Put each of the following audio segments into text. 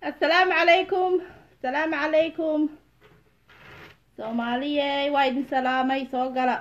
assalaamu calaykum assalaamu calaykum soomaaliyey waa idin salaamay soo gala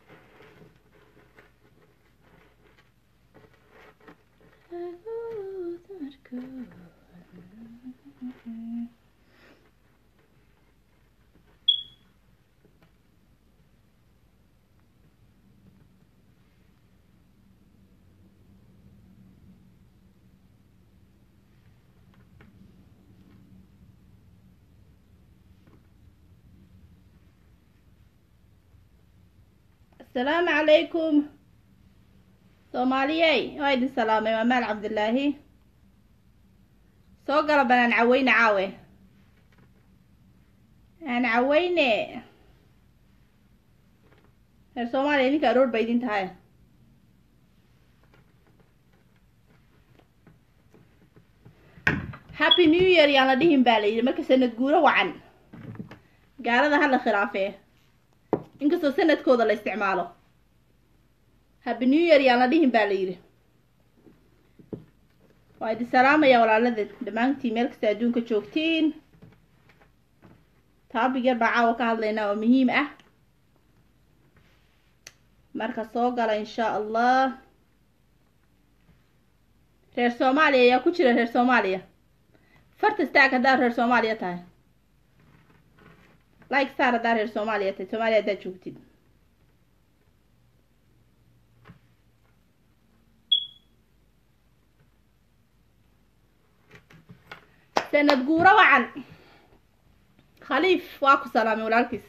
asalaamu calaykum soomaaliyey waa idin salaamay waa maal cabdilaahi soo gala banaan caweyne caawe aan caweyne reer soomaaliya idinka aroor ba idin tahay happy new year yaan la dhihin baa la yidhi marka sanad guuro wacan gaalada hala khilaafee inkastoo sanadkooda la isticmaalo happy new year yaan la dhihin baa la yidhi waa idin salaamaya walaalada dhammaantiin meel kasta adduunka joogtiin taabig yar baa caawa ka hadlaynaa oo muhiim ah marka soo gala insha allah reer soomaaliya ayaa ku jira reer soomaaliya farta staag haddaad reer soomaaliya tahay like star haddaad reer soomaaliya tahay soomaaliya haddaad joogtid sanad guuro wacan khaliif waa ku salaamay walaalkiis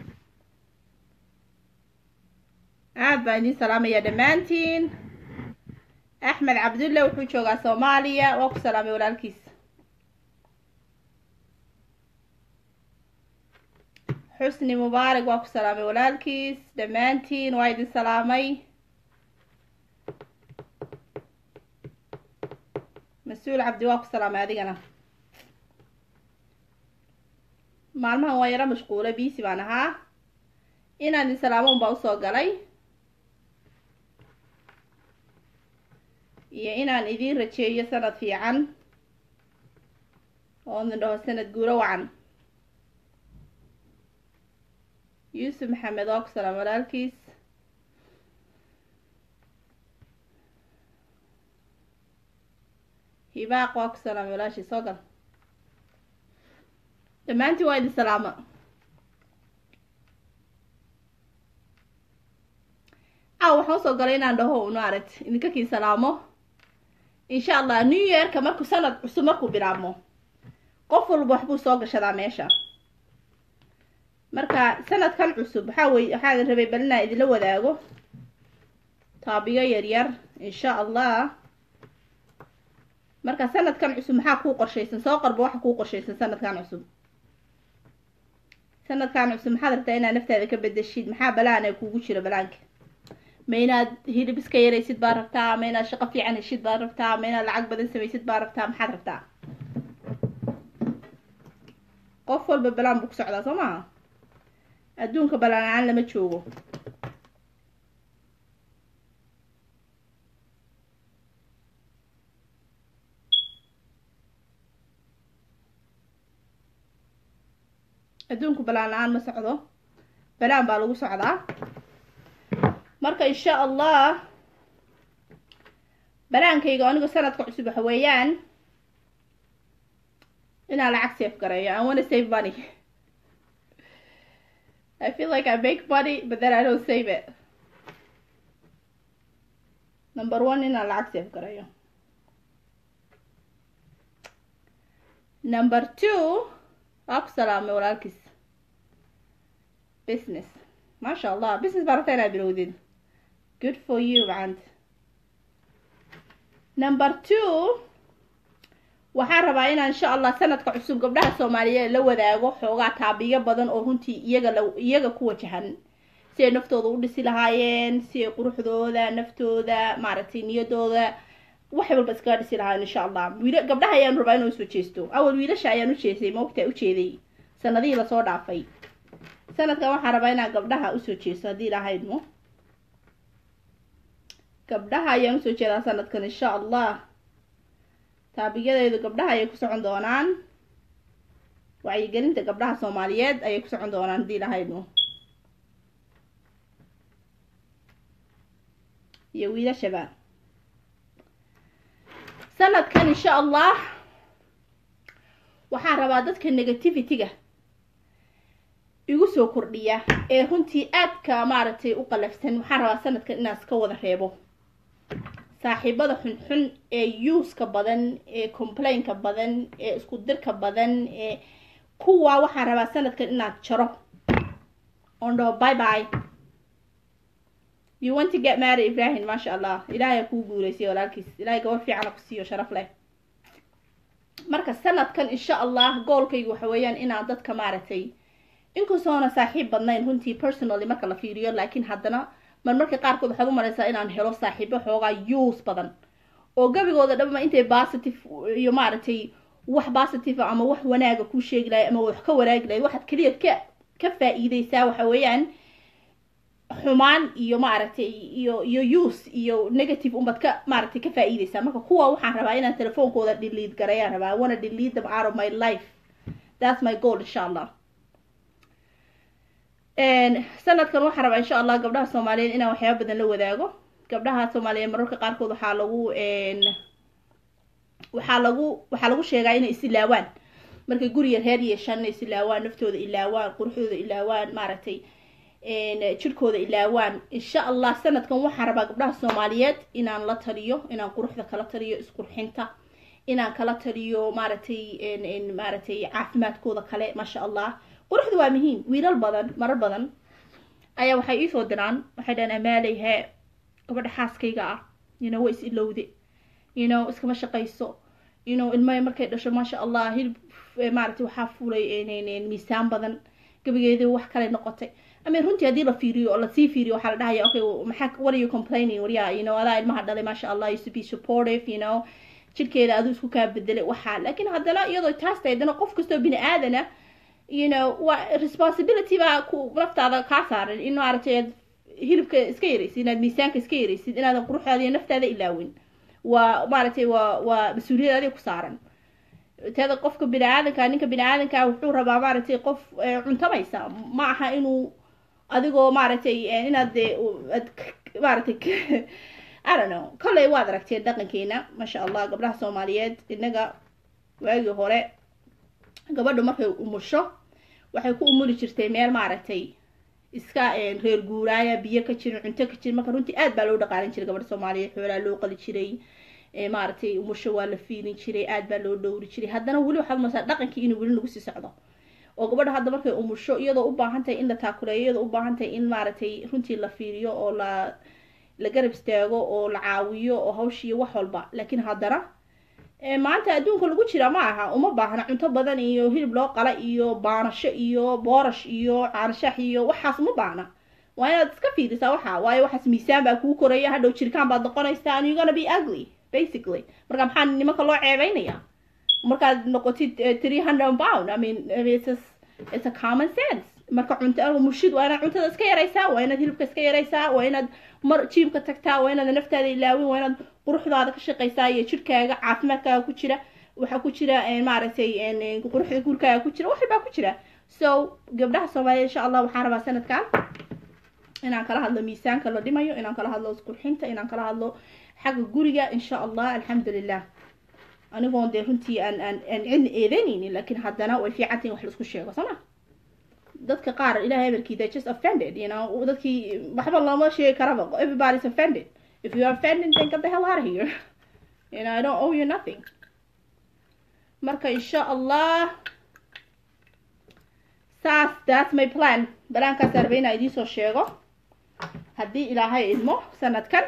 aad baan idiin salaamaya dhammaantiin axmed cabdulle wuxuu joogaa soomaaliya waa ku salaamay walaalkiis xusni mubaarak waa ku salaamay walaalkiis dhammaantiin waa idin salaamay mas-uul cabdi waa ku salaamay adigana maalmahan waa yaro mashquula biisi baan ahaa inaan idin salaamo un baa usoo galay iyo inaan idiin rajeeyo sanad fiican oo idin dhaho sanad guuro wacan yuusuf maxamed waa ku salaam walaalkiis hibaaq waa ku salaam walaashii soo gal dhammaantiin waa idin salaama aw waxaan usoo galay inaan dhaho un maaragt idinka kii salaamo insha allah new yearka markuu sanad cusub markuu bilaabmo qof walba waxbuu soo gashadaa meesha marka sanadkan cusub waxaa wey waxaa rabay bal inaan idinla wadaago taabiyo yaryar insha allah marka sanadkan cusub maxaa kuu qorshaysan soo qarba waxa kuu qorshaysan sanadkan cusub sanadkan cusub maxaad rabtaa inaad naftaada ka bedeshid maxaa balaan ee kuugu jira balaanka ma inaad hilib iska yaraysid baa rabtaa ma inaad shaqo fiican heshid baa rabtaa ma inaad lacag badan samaysid baa rabtaa maxaad rabtaa qof walba balaan buu ku socdaa soo maha adduunka balaan la-aan lama joogo adduunku balaan la-aan ma socdo balaan baa lagu socdaa marka insha allah balaankayga anigu sanadka cusub waxa weeyaan inaan lacag safe gareeyo I wanna save money I feel like I make money but then I don't save it number one inaan lacag safe gareeyo number two waa ku salaamay walaalkiis business maasha allah business baa rabtaa inaad bilowdid good for you macant number two waxaan rabaa inaan insha allah sanadka cusub gabdhaha soomaaliyeed la wadaago xoogaa taabiyo badan oo runtii iyaga la iyaga ku wajahan si ay naftooda u dhisi lahaayeen si ay quruxdooda naftooda maaragtay niyadooda waxay walba iskaga dhisi lahaayeen insha allah wiila gabdhaha ayaan rabaa inuu soo jeesto awal wiilasha ayaan u jeestay maogtaa ujeeday sanadihii lasoo dhaafay sanadkan waxaan rabaa inaan gabdhaha usoo jeesto haddii ilahaydmo gabdhaha ayaan usoo jeedaa sanadkan insha allah taabiyadeedu gabdhaha ayay ku socon doonaan wacyigelinta gabdhaha soomaaliyeed ayay ku socon doonaan haddii lahaynu iyo wiilashaba sanadkan insha allah waxaan rabaa dadka negativity-ga igu soo kordhiya ee runtii aadka maaragtay u qalafsan waxaan rabaa sanadkan inaan iska wada reebo saaxiibada xunxun ee yuuska badan ee complainka badan ee isku dirka badan ee kuwa waxaan rabaa sanadkan inaad jaro on dhaho bye bye you want to get married ibrahim maasha allah ilaahay kuu guuleysay walaalkiis ilaahay gabar fiicana ku siiyo sharaf leh marka sanadkan insha allah goolkaygu waxa weeyaan inaan dadka maaragtay inkastoona saaxiib badnayn runtii personally marka la fiiriyo laakiin haddana mar marka qaarkood waxaad u maraysaa inaan helo saaxiibo xoogaa use badan oo gabigooda dhabma intay positive iyo maaragtay wax positive ama wax wanaaga kuu sheegi lahay ama wax ka wanaagi lahayd waxaad keliya ka ka faa-iideysaa waxa weeyaan xumaan iyo maaragtay iyo iyo use iyo negative unbaad ka maaragtay ka faa-iideysaa marka kuwa waxaan rabaa inaan telefoonkooda delete garayaan rabaa I wanna delete them out of my life that's my goal insha allah sanadkan waxaan rabaa insha allah gabdhaha soomaaliyeed inaan waxyaaba badan la wadaago gabdhaha soomaaliyeed mararka qaarkood waxaa lagu waxaa lagu waxaa lagu sheegaa inay is ilaawaan markay guriga reer yeeshaan inay is ilaawaan naftooda ilaawaan quruxdooda ilaawaan maaragtay jirkooda ilaawaan insha allah sanadkan waxaan rabaa gabdhaha soomaaliyeed inaan la taliyo inaan quruxda kala taliyo isqurxinta inaan kala taliyo maaragtay maaragtay caafimaadkooda kale maasha allah quruxda waa muhiim wiilal badan marar badan ayaa waxay iisoo diraan waxay dhahaan amaaley hee gabadha xaaskayga ah you know way is ilowde you know iskama shaqayso you know ilmaha markay dhasho maasha allah hilib maaragtay waxaa fulay miisaan badan gabigeedii wax kale noqotay ama runtii haddii la fiiriyo oo lasii fiiriyo waxaa la dhahaya okay maxaa what are you complaining waryaa you know adaa ilmaha dhalay maasha allah used to be supportive you know jirkeeda aduu isku kaa bedelay waxaa laakiin haddana iyadoo taas tahay haddana qof kastoo bini aadana you know waa responsibility baa ku naftaada kaa saaran in maaragtay aad hilibka iska yaraysid inaad miisaanka iska yaraysid inaadan quruxdaada iyo naftaada ilaawin waa maaragtay waa waa mas-uuliyad adiga ku saaran teeda qofka bini aadanka ninka bini aadanka wuxuu rabaa maaragtay qof cuntamaysa ma aha inuu adigoo maaragtay inaad ad maaragtay i don't know kolley waad aragteen dhaqankeena maasha allah gabdhaha soomaaliyeed inaga waagii hore gabadhu markay umusho waxay ku umuli jirtay meel maaragtay iska reer guuraaya biyo ka jirin cunto ka jirin marka runtii aad baa loo dhaqaalin jiray gabadha soomaaliyeed xoolaa loo qali jiray maaragtay umusho waa la fiilin jiray aad baa loo dhowri jiray haddana weli waxaad marsaa dhaqankii inuu weli lagu sii socdo oo gabadha hadda markay umusho iyadoo u baahan tahay in la taakuleeyo iyadoo u baahan tahay in maaragtay runtii la fiiriyo oo la la garab istaago oo la caawiyo oo hawshiiyo wax walba laakiin haddana maanta adduunka lagu jira ma aha uma baahna cunto badan iyo hilib loo qala iyo baanasho iyo boorash iyo caanashax iyo waxaas uma baahna waa inaad iska fiirisaa waxa waayo waxaas miisaan baa kuu koraya hadhow jirkaan baad noqonaysaa and you're gonna be ugly basically marka maxaa nimanka loo ceebeynaya markaad noqotid three hundred pound i mean it's a, it's a common sense marka cunto mushid waa inaad cuntada iska yaraysaa waa inaad hilibka iska yaraysaa waa inaad mar jiimka tagtaa waa inaad naftaada ilaawin waa inaad quruxdaada ka shaqaysaa iyo jirkaaga caafimaadkaaga ku jira waxaa ku jira maaragtay quruxda guurkaaga ku jira waxbaa ku jira so gabdhaha soomaaliya insha allah waxaan rabaa sanadkan inaan kala hadlo miisaanka la dhimayo inaan kala hadlo isqurxinta inaan kala hadlo xagga guriga insha allah alxamdulilah anigoon dee runtii aan aan aan cidna eedeynaynin laakiin haddana way fiicantay in wax laisku sheego sooma dadka qaar ilahay amarkii they just offended you know dadkii waxba looma sheegi karaba everybody's offended if you are offended then get the hell out of here you know I don't owe you nothing marka insha allah saas that's my plan balaankaas arba inaa idiin soo sheego haddii ilaahay idmo sanadkan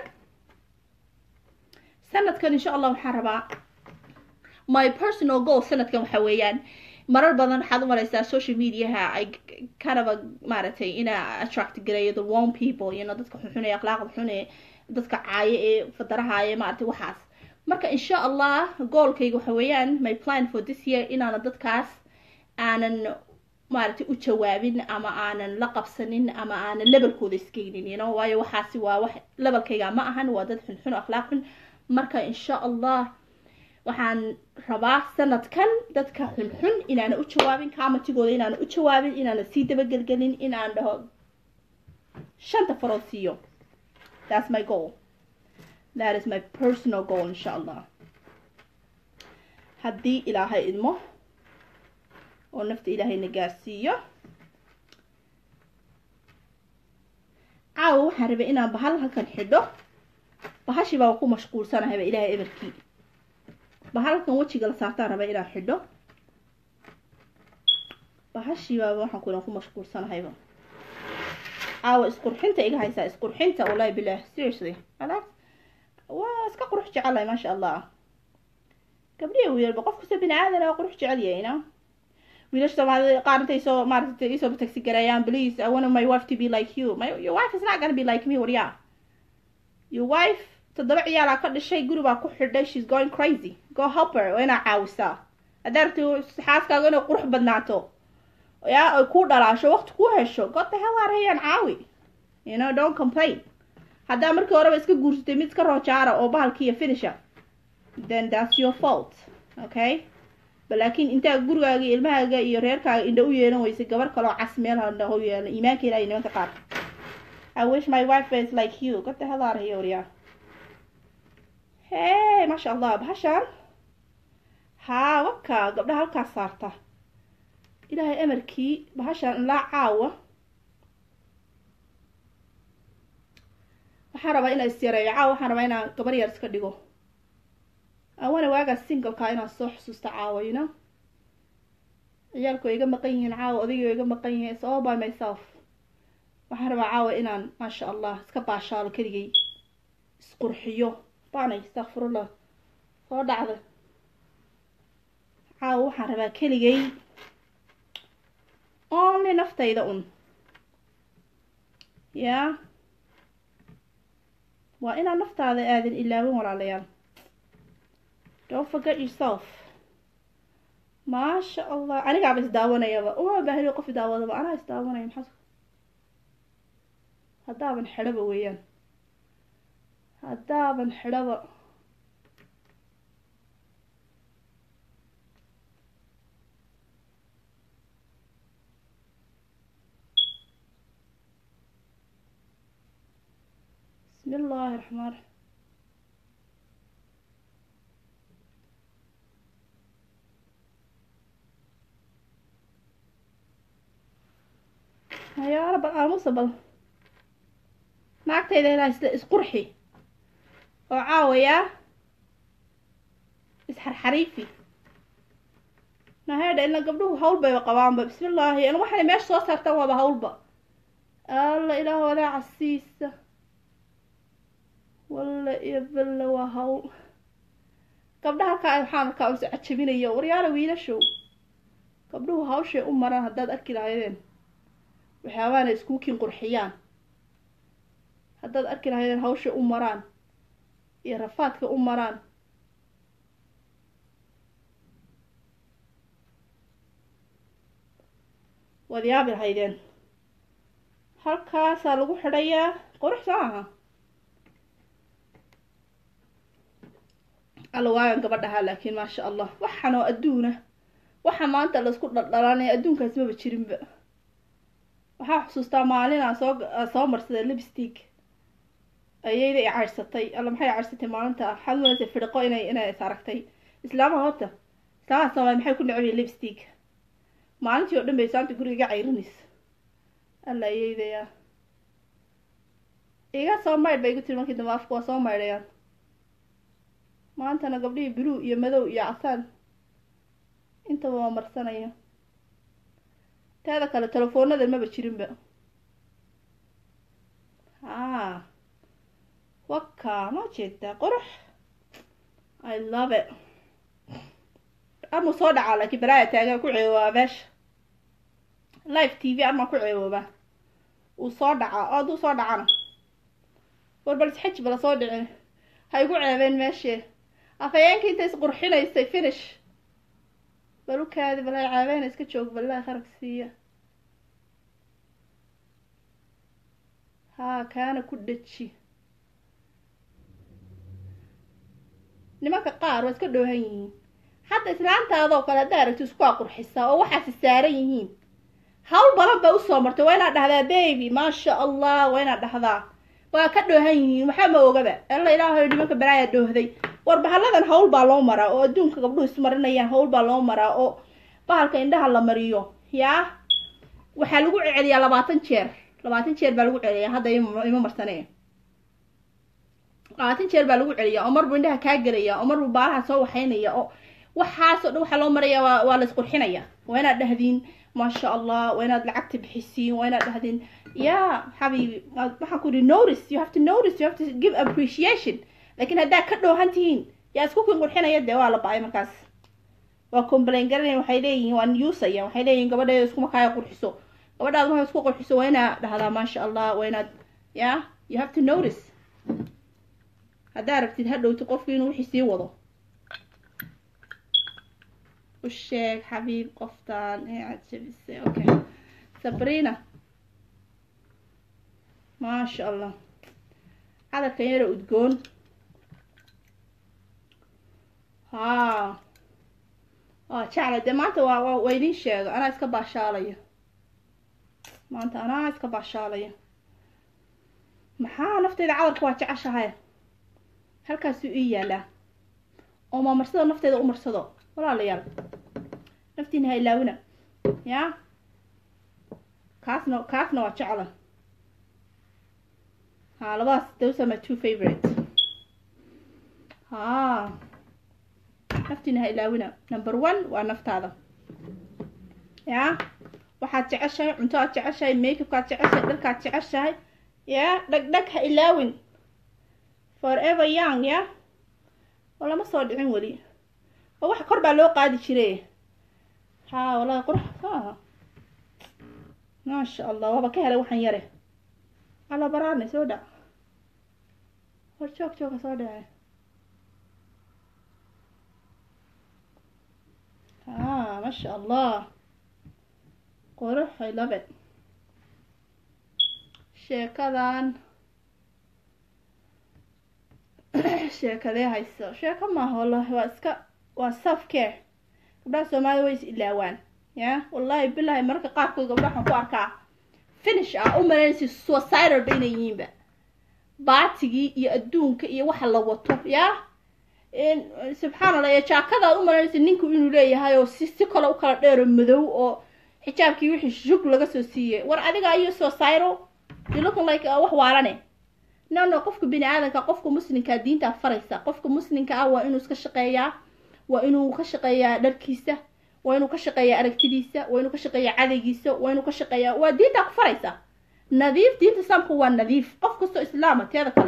sanadkan insha allah waxaan rabaa my personal goal sanadkan waxa weeyaan marar badan waxaad u maraysaa social mediaha ay kind of a maaragtay inaa attract gareeyo the wrong people you know dadka xunxun ee akhlaaqda xun ee dadka caayo ee fadarahaayo maaragtay waxaas marka insha allah goolkayga waxa weeyaan my plan for this year inaana dadkaas aanan maaragtay u jawaabin ama aanan la qabsanin ama aanan lebalkooda iskeynin you know waayo waxaasi waa wax lebalkayga ma ahan waa dad xunxun oo akhlaaq xun marka insha allah waxaan rabaa sanadkan dadka xunxun inaana u jawaabin kamatigooda inaana u jawaabin inaana sii dabagelgelin inaan dhaho shanta farood siiyo that's my goal that is my personal goal insha allah haddii ilaahay idmo oo nafta ilaahayna gaarsiiyo caawa waxaan rabay inaan bahal halkan xidho bahashii baa ku mashquulsanahayba ilaahay eberkii bahalkan wejiga la saartaan rabay inaan xidho bahashii baaba waxaan ku ku mashquulsanahayba caawa isqurxinta iga haysaa isqurxinta wallahi bilah seriously alaas waa iska qurux jecelahay maasha allah gabdhihi wiilba qof kasta bini aadan waa qurux jecel yahay na wiilasha soomaalida qaar intay soo maaragtay isoo taxi gareeyaan please i want my wife to be like you my your wife is not gonna be like me waryaa your wife toddoba ciyaalaa ka dhashay guri baa ku xidhay she's going crazy go help her waa inaa caawisaa haddaa rabti xaaskaaga inay qurux badnaato yaa ay ku dhalaasho waqti ku hesho god the hell arayaan caawi you know don't complain haddaa markii horeba iska guursatay mid iska roojaara oo bahalkiiyo finisha then that's your fault okay ba laakiin intaa gurigaaga iyo ilmahaaga iyo reerkaaga indha u yeelan weysay gabar kaloo cas meel handha u yeelan iimaanka ilahay nimanka qaar i wish my wife is like you god the hell araya waryaa hey maasha allah bahashaan haa waka gabdhaha halkaas saarta ilaahay amarkii bahashaan ilaa caawa waxaan rabaa inaan isyareeyo caawa waxaan rabaa inaan gabar yar iska dhigo awana waagaas singleka inaan soo xusuusta caawa you know ciyaalku way iga maqan yihiin caawa odayga way iga maqan yihiin it's all by myself waxaan rabaa caawa inaan maasha allah iska baashaalo keligay isqurxiyo baanay istakfirullah soo dhacda caawa waxaan rabaa keligay only naftayda un yaa waa inaan naftaada aadan ilaawin walaalayaal don't forget yourself maasha allah anigaaba isdaawanayaba uma baahniyo qof idaawadaba anaa isdaawanaya maxaa haddaaban xidhaba weeyaan haddaaban xidhaba bismi illaahi raxmaan raxiim hayaalo bal aamusa bal naagtayda ilaa isla isqurxi oo caawayaa isxarxariifi naheedha ila gabdhuhu hawl bayba qabaanba bismillaahi an waxaana meesha soo saartaan waaba hawlba alla ilaah wadaa casiisa walla iyo balla waa hawl gabdhaha halkaa waxaan arkaa unse cajabinayo waryaala wiilashow gabdhuhu hawshay u maraan haddaad arki lahaydeen waxyaabaana iskuukin qurxiyaan haddaad arki lahaydeen hawshay u maraan iyo rafaadka u maraan waad yaabi lahaydeen halkaasaa lagu xidhayaa qurux soo aha alla waagan gabadhahaa laakiin maasha allah waxaan oo adduuna waxa maanta laisku dhaldhalanaya adduunkaas maba jirinba waxaa xusuustaa maalin aan soo soo marsaday lipstick ayayda i caarsatay alla maxay caarsatay maalinta waxaad umalaysa fidhiqo inay inay is aragtay islaamaha horta islaamaha soomaali maxay ku necbiya lipstick maalintii oo dhan bay saanta guriga iga cayrinaysa alla ayeydaya iga soo maydh ba igu tiri markii dambe afka waa soo maydhayaan maantana gabdhihii blue iyo madow iyo casaan intaba waa marsanaya teeda kale telefoonada maba jirinba haa waka ma jeedaa qurux i love it ama soo dhacaa laakiin balaaya taagan ku ceewoobaa meesha live t v amaa ku ceewoobaa uu soo dhacaa oo hadduu soo dhacana war bal isxaj bala soo dhicin ha igu ceebeen meeshee afhayeenka inta isqurxinaysay finish balukaadi balay caabeena iska joog balaa kharag siiya haa kaana ku dheji nimanka qaar waa iska dhoohan yihiin hadda islaantaadoo kale haddaa aragto isku aqurxisa oo waxaasi saaran yihiin hawl badan bay usoo martay waa inaad dhahdaa baby maasha allah waa inaad dhahdaa waa ka dhoohan yihiin waxaa ma ogaba alla ilaahay nimanka balaayaa dhoohday war bahalladan hawl baa loo maraa oo adduunka gabdhuhu ismarinayaan hawl baa loo maraa oo bahalka indhaha la mariyo yaa waxaa lagu celiyaa labaatan jeer labaatan jeer baa lagu celiyaa hadda ima marsanee labaatan jeer baa lagu celiyaa oo marbu indhaha kaa gelaya oo marbu baalaha soo waxaynaya oo waxaasoo dhan waxaa loo maraya waa waa la isqurxinaya waa inaad dhahdiin maasha allah waa inaad lacagta bixisiin waa inaad dhahdiin ya xabiibi waxaan ku yihi notice you have to notice you have to give appreciation laakiin haddaa ka dhoohan tihiin yaa isku kin qurxinaya dee waa la ba-ay markaas waa complain garanayan waxay leeyihiin waa newsaya waxay leeyihiin gabadheeda iskuma kaaya qurxiso gabadhaad markaa isku qurxiso waa inaad dhahdaa maasha allah waa inaad ya you have to notice haddaa rabtid ha dhowti qofki inuu wixii sii wado u sheeg xabiib qoftaan ee aad jabisay okay sabrina maasha allah hadalkan yaro udgoon haa waa jecla dee maanta waa waa waa idin sheega anaa iska baashaalaya maanta anaa iska baashaalaya maxaa nafteyda cadarka waa jeceshahay halkaasuu ii yaalaa oo maamarsado nafteeda u marsado walaalayaal naftiina ha ilaawina ya kaasna kaasna waa jecla ha labadaas those are my two favorite ha naftiina ha ilaawina number one waa naftaada ya waxaad jeceshahay cunto aad jeceshahay makeupkaad jeceshahay dharkaad jeceshahay ya dhag dhag ha ilaawin forever young ya oo lama soo dhicin weli oo wax kor baa loo qaadi jire ha wallahi qurux ha maasha allah waaba ka helay waxaan yare ala baraarne soo dhac war joog jooga soo dhace ha maasha allah qurux i love it sheekadan sheekadee hayso sheeko maaha wallahi waa iska waa self care gabdhaha soomaalida way is ilaawaan ya wallahi bilahi mararka qaarkood gabdha waxaan ku arkaa finish ah u malaynaysa suicidal ba inay yihiinba baatigii iyo adduunka iyo waxa la wato ya subxaan allah iyo jaakadaad u malaynaysa ninku inuu leeyahay oo si si kale u kala dheero madow oo xijaabkii wixii shug laga soo siiyey war adiga iyo suicidal you looking like wax waalane no no qofka bini aadanka qofka muslimkaa diintaa faraysa qofka muslimka ah waa inuu iska shaqeeyaa waa inuu ka shaqeeyaa dharkiisa waa inuu ka shaqeeyaa aragtidiisa waa inuu ka shaqeeyaa cadaygiisa waa inuu ka shaqeeyaa waa diintaa ku faraysa nadiif diinta islaamka waa nadiif qof kastoo islaama teeda kale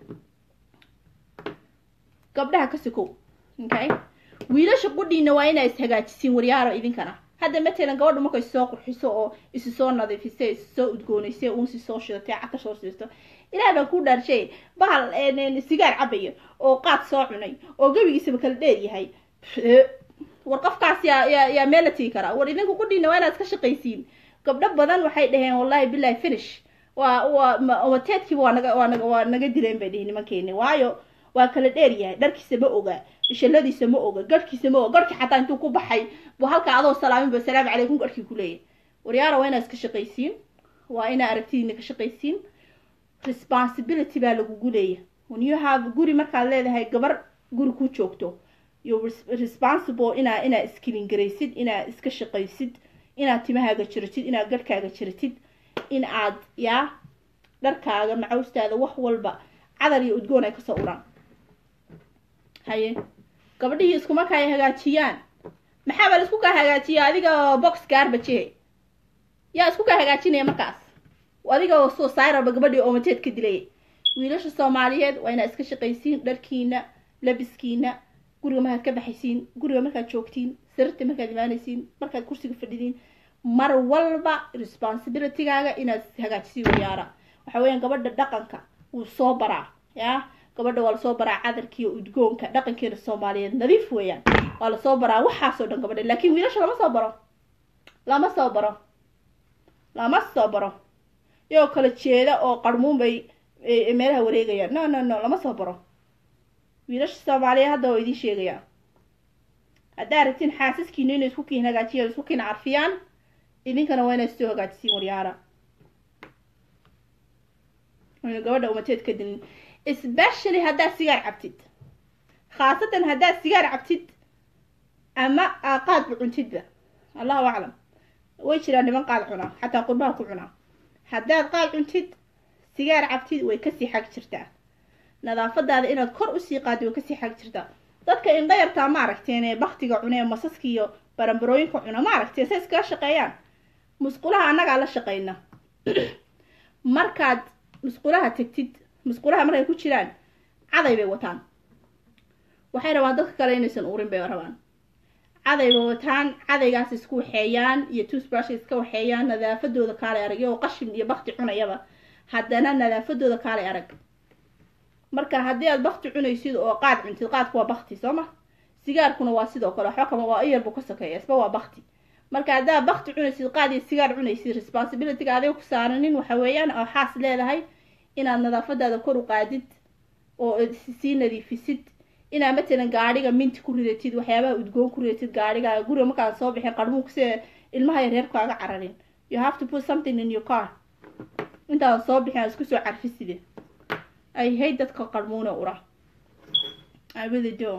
gabdhaha ka sikow okay wiilasha qudhiina waa inaa ishagaajisiin waryaaro idinkana hadda matalan gabadha markay soo qurxiso oo isi soo nadiifisay isi soo udgoonaysay unsi soo shidatay caka soo shidato ilaah baan ku dhaarshay bahal sigaar cabaya oo qaad soo cunay oo gebigiisaba kala dheer yahay war qofkaas yaa yaa yaa meel la tigi karaa war idinku qudhiina waa inaad iska shaqaysiin gabdho badan waxay dhaheen wallahi billahi finish waa waa mateedkiiba waa naga waa naga waa naga dileen bay dhihi nimankeeni waayo waa kala dheer yahay dharkiisa ma oga shalladiisa ma oga garhkiisa ma oga garhki xataa intuu ku baxay buu halkaa adoo salaamin ba salaamu calaykum garhkii ku leeyahay waryaara waa inaad iska shaqaysiin waa inaa aragtidiina ka shaqaysiin responsibility baa lagugu leeyahay when you have guri markaad leedahay gabar guri ku joogto you responsible inaa inaa iskilin garaysid inaa iska shaqaysid inaad timahaaga jiratid inaad garhkaaga jiratid in aad yaa dharkaaga macawstaada wax walba cadar iyo udgoon ay kasoo uraan haye gabadhihii iskuma kaya hagaajiyaan maxaa baa la isku kaa hagaajiya adiga box gaarbajehe yaa isku kaa hagaajinaya markaas adiga soo sayraba gabadhii oo mateed ka dilaya wiilasha soomaaliyeed waa inaad iska shaqaysiin dharkiina labiskiina guriga markaad ka baxaysiin guriga markaad joogtiin sirarta markaad imaanaysiin markaad kursiga fadhidiin mar walba responsibilitygaaga inaad hagaajisiin wayaara waxa weeyaan gabadha dhaqanka wuu soo baraa yaa gabadha waa lasoo baraa cadarkiiyo udgoonka dhaqankeena soomaaliyeed nadiif weeyaan waa lasoo baraa waxaasoo dhan gabadha laakiin wiilasha lama soo baro lama soo baro lama soo baro iyagoo kala jeeda oo qarmuun bay meelaha wareegayaan no no no lama soo baro wiilasha soomaaliya hadda oo idiin sheegayaa haddaa rabtiin xaasaskiina inay isku kiin hagaajiyaan isku kiin carfiyaan idinkana waa inaad soo hagaajisiin waryaara wayna gabadha umateed ka dilin especially haddaad sigaar cabtid khaasatan haddaad sigaar cabtid ama qaadba cuntidba allahu aclam way jiraan niman qaad cunaa xataa qurbaha ku cunaa haddaad qaad cuntid sigaar cabtid way kasii xag jirtaa nadaafadaada inaad kor usii qaadi way kasii xag jirtaa dadka indhayartaa ma aragteen ee baktiga cuna ee masaska iyo baranbarooyinka cuna ma aragteen say iskaga shaqeeyaan musqulaha annagaa la shaqeyna markaad musqulaha tegtid musqulaha markay ku jiraan caday bay wataan waxay rabaan dadka kale inaysan urin bay rabaan caday bay wataan cadaygaas isku waxeeyaan iyo tuusbrush iska waxeeyaan nadaafadooda kaalay arag iyagoo qashin iyo bakti cunayaba haddana nadaafadooda kaalay arag marka haddii aad bakti cunaysid oo qaad cuntid qaadku waa bakti soo ma sigaarkuna waa sidoo kale waxba kama waa iyar buu ka sokeeya isba waa bakti marka haddaad bakti cunaysid qaad iyo sigaar cunaysid responsibilityga adiga ku saaranin waxa weeyaan oo xaas leedahay inaad nadaafadaada kor u qaadid oo sii nadiifisid inaad matalan gaadhiga minti ku ridatid waxyaabaha udgoon ku ridatid gaadhiga guriga markaad soo bixin qarmuunka sida ilmaha yareer kaaga cararin you have to put something in your car intaada soo bixin aad isku soo carfiside I hate dadka qarmuuna ura I really do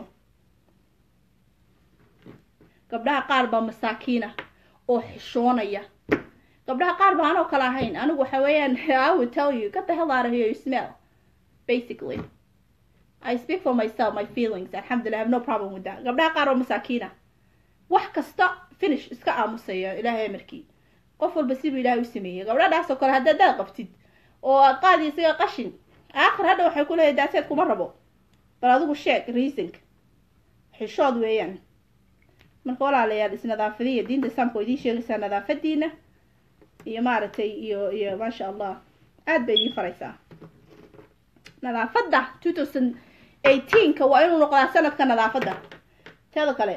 gabdhaha qaar baa masaakiina oo xishoonaya gabdhaha qaar baa anoo kale ahayn anigu waxa weeyaan I would tell you get the hell out of here you smell basically I speak for myself my feelings alxamdulillah I have no problem with that gabdhaha qaar oo masaakiina wax kasta finish iska aamusaya ilaahay amarkii qof walba sibuu ilaahay u sameeyey gabdhadaas oo kale haddaad daad qabtid oo aad qaadi isaga qashin aakhir hadha waxay ku leedahay daaseed kuma rabo bal adigu sheeg reasonka xishood weeyaan marka walaalayaal isnadaafadiya diinta islaamka oo idiin sheegaysaa nadaafadiina iyo maaragtay iyo iyo maasha allah aada bay idiin faraysaa nadaafadda two thousand eighteenka waa inuu noqdaa sanadka nadaafadda teeda kale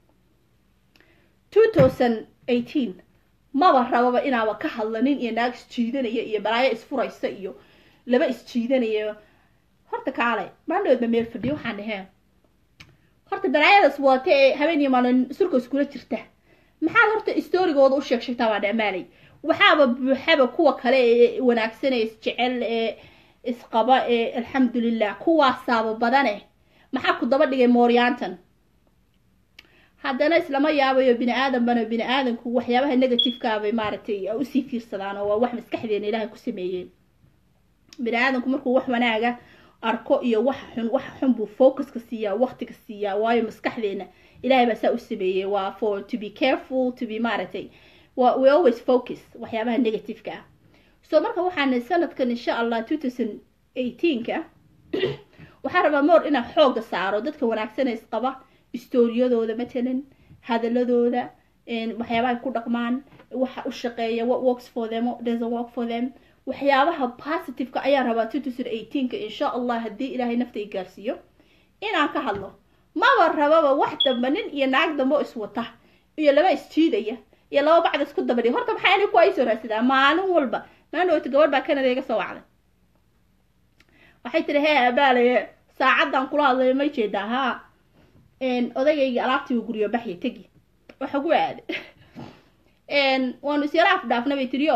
two thousand eighteen maba rababa inaaba ka hadlanin iyo naag isjiidanaya iyo balaayo isfuraysa iyo laba isjiidanayo horta kaale maandhoodba meel fadhiyo waxaan dhaheen horta balaayadaas wata ee habeen iyo maalin surka iskula jirta maxaad horta storygooda u sheeg sheegtaa baa dhamaalay waxaaba buuxaba kuwa kale ee wanaagsan ee isjecel ee isqaba ee alxamdulilah kuwaasaaba badane maxaa ku daba dhigay mooryaantan haddana islama yaabayo bini aadanbana bini aadanku waxyaabaha negativekaabay maaragtay usii fiirsadaan oo waa wax maskaxdeena ilaahay ku sameeyeen bini aadanku markuu wax wanaaga arko iyo waxa xun waxa xun buu focuska siiyaa waqtiga siiyaa waayo maskaxdeena ilaahay baa saa u sameeyey waa for to be careful to be maaragtay wa we always focus waxyaabaha negativeka ah so marka waxaan sanadkan insha allah two thousand eighteenka waxaan rabaa moor inaan xooga saaro dadka wanaagsanee isqaba storiyadooda matalan hadaladooda waxyaabaha ku dhaqmaan waxa u shaqeeya what works for them what doesn't work for them waxyaabaha positiveka ayaan rabaa two thousand eighteenka insha allah haddii ilaahay nafta i gaarsiiyo inaan ka hadlo maba rababa wax damba nin iyo naag dambe oo iswata iyo laba isjiidaya iyo laba bacda isku dabadhiya horta maxaa inay kuwa isoo raadsadaa maalin walba maandhowta gabadh baa canada iga soo wacday waxay tiri hee abaalaye saacadan kula hadlayo may jeedaa haa odagayga alaabtiiba guryo baxya tegi waxa ku aada waanu isyara afdhaafna bay tiriyo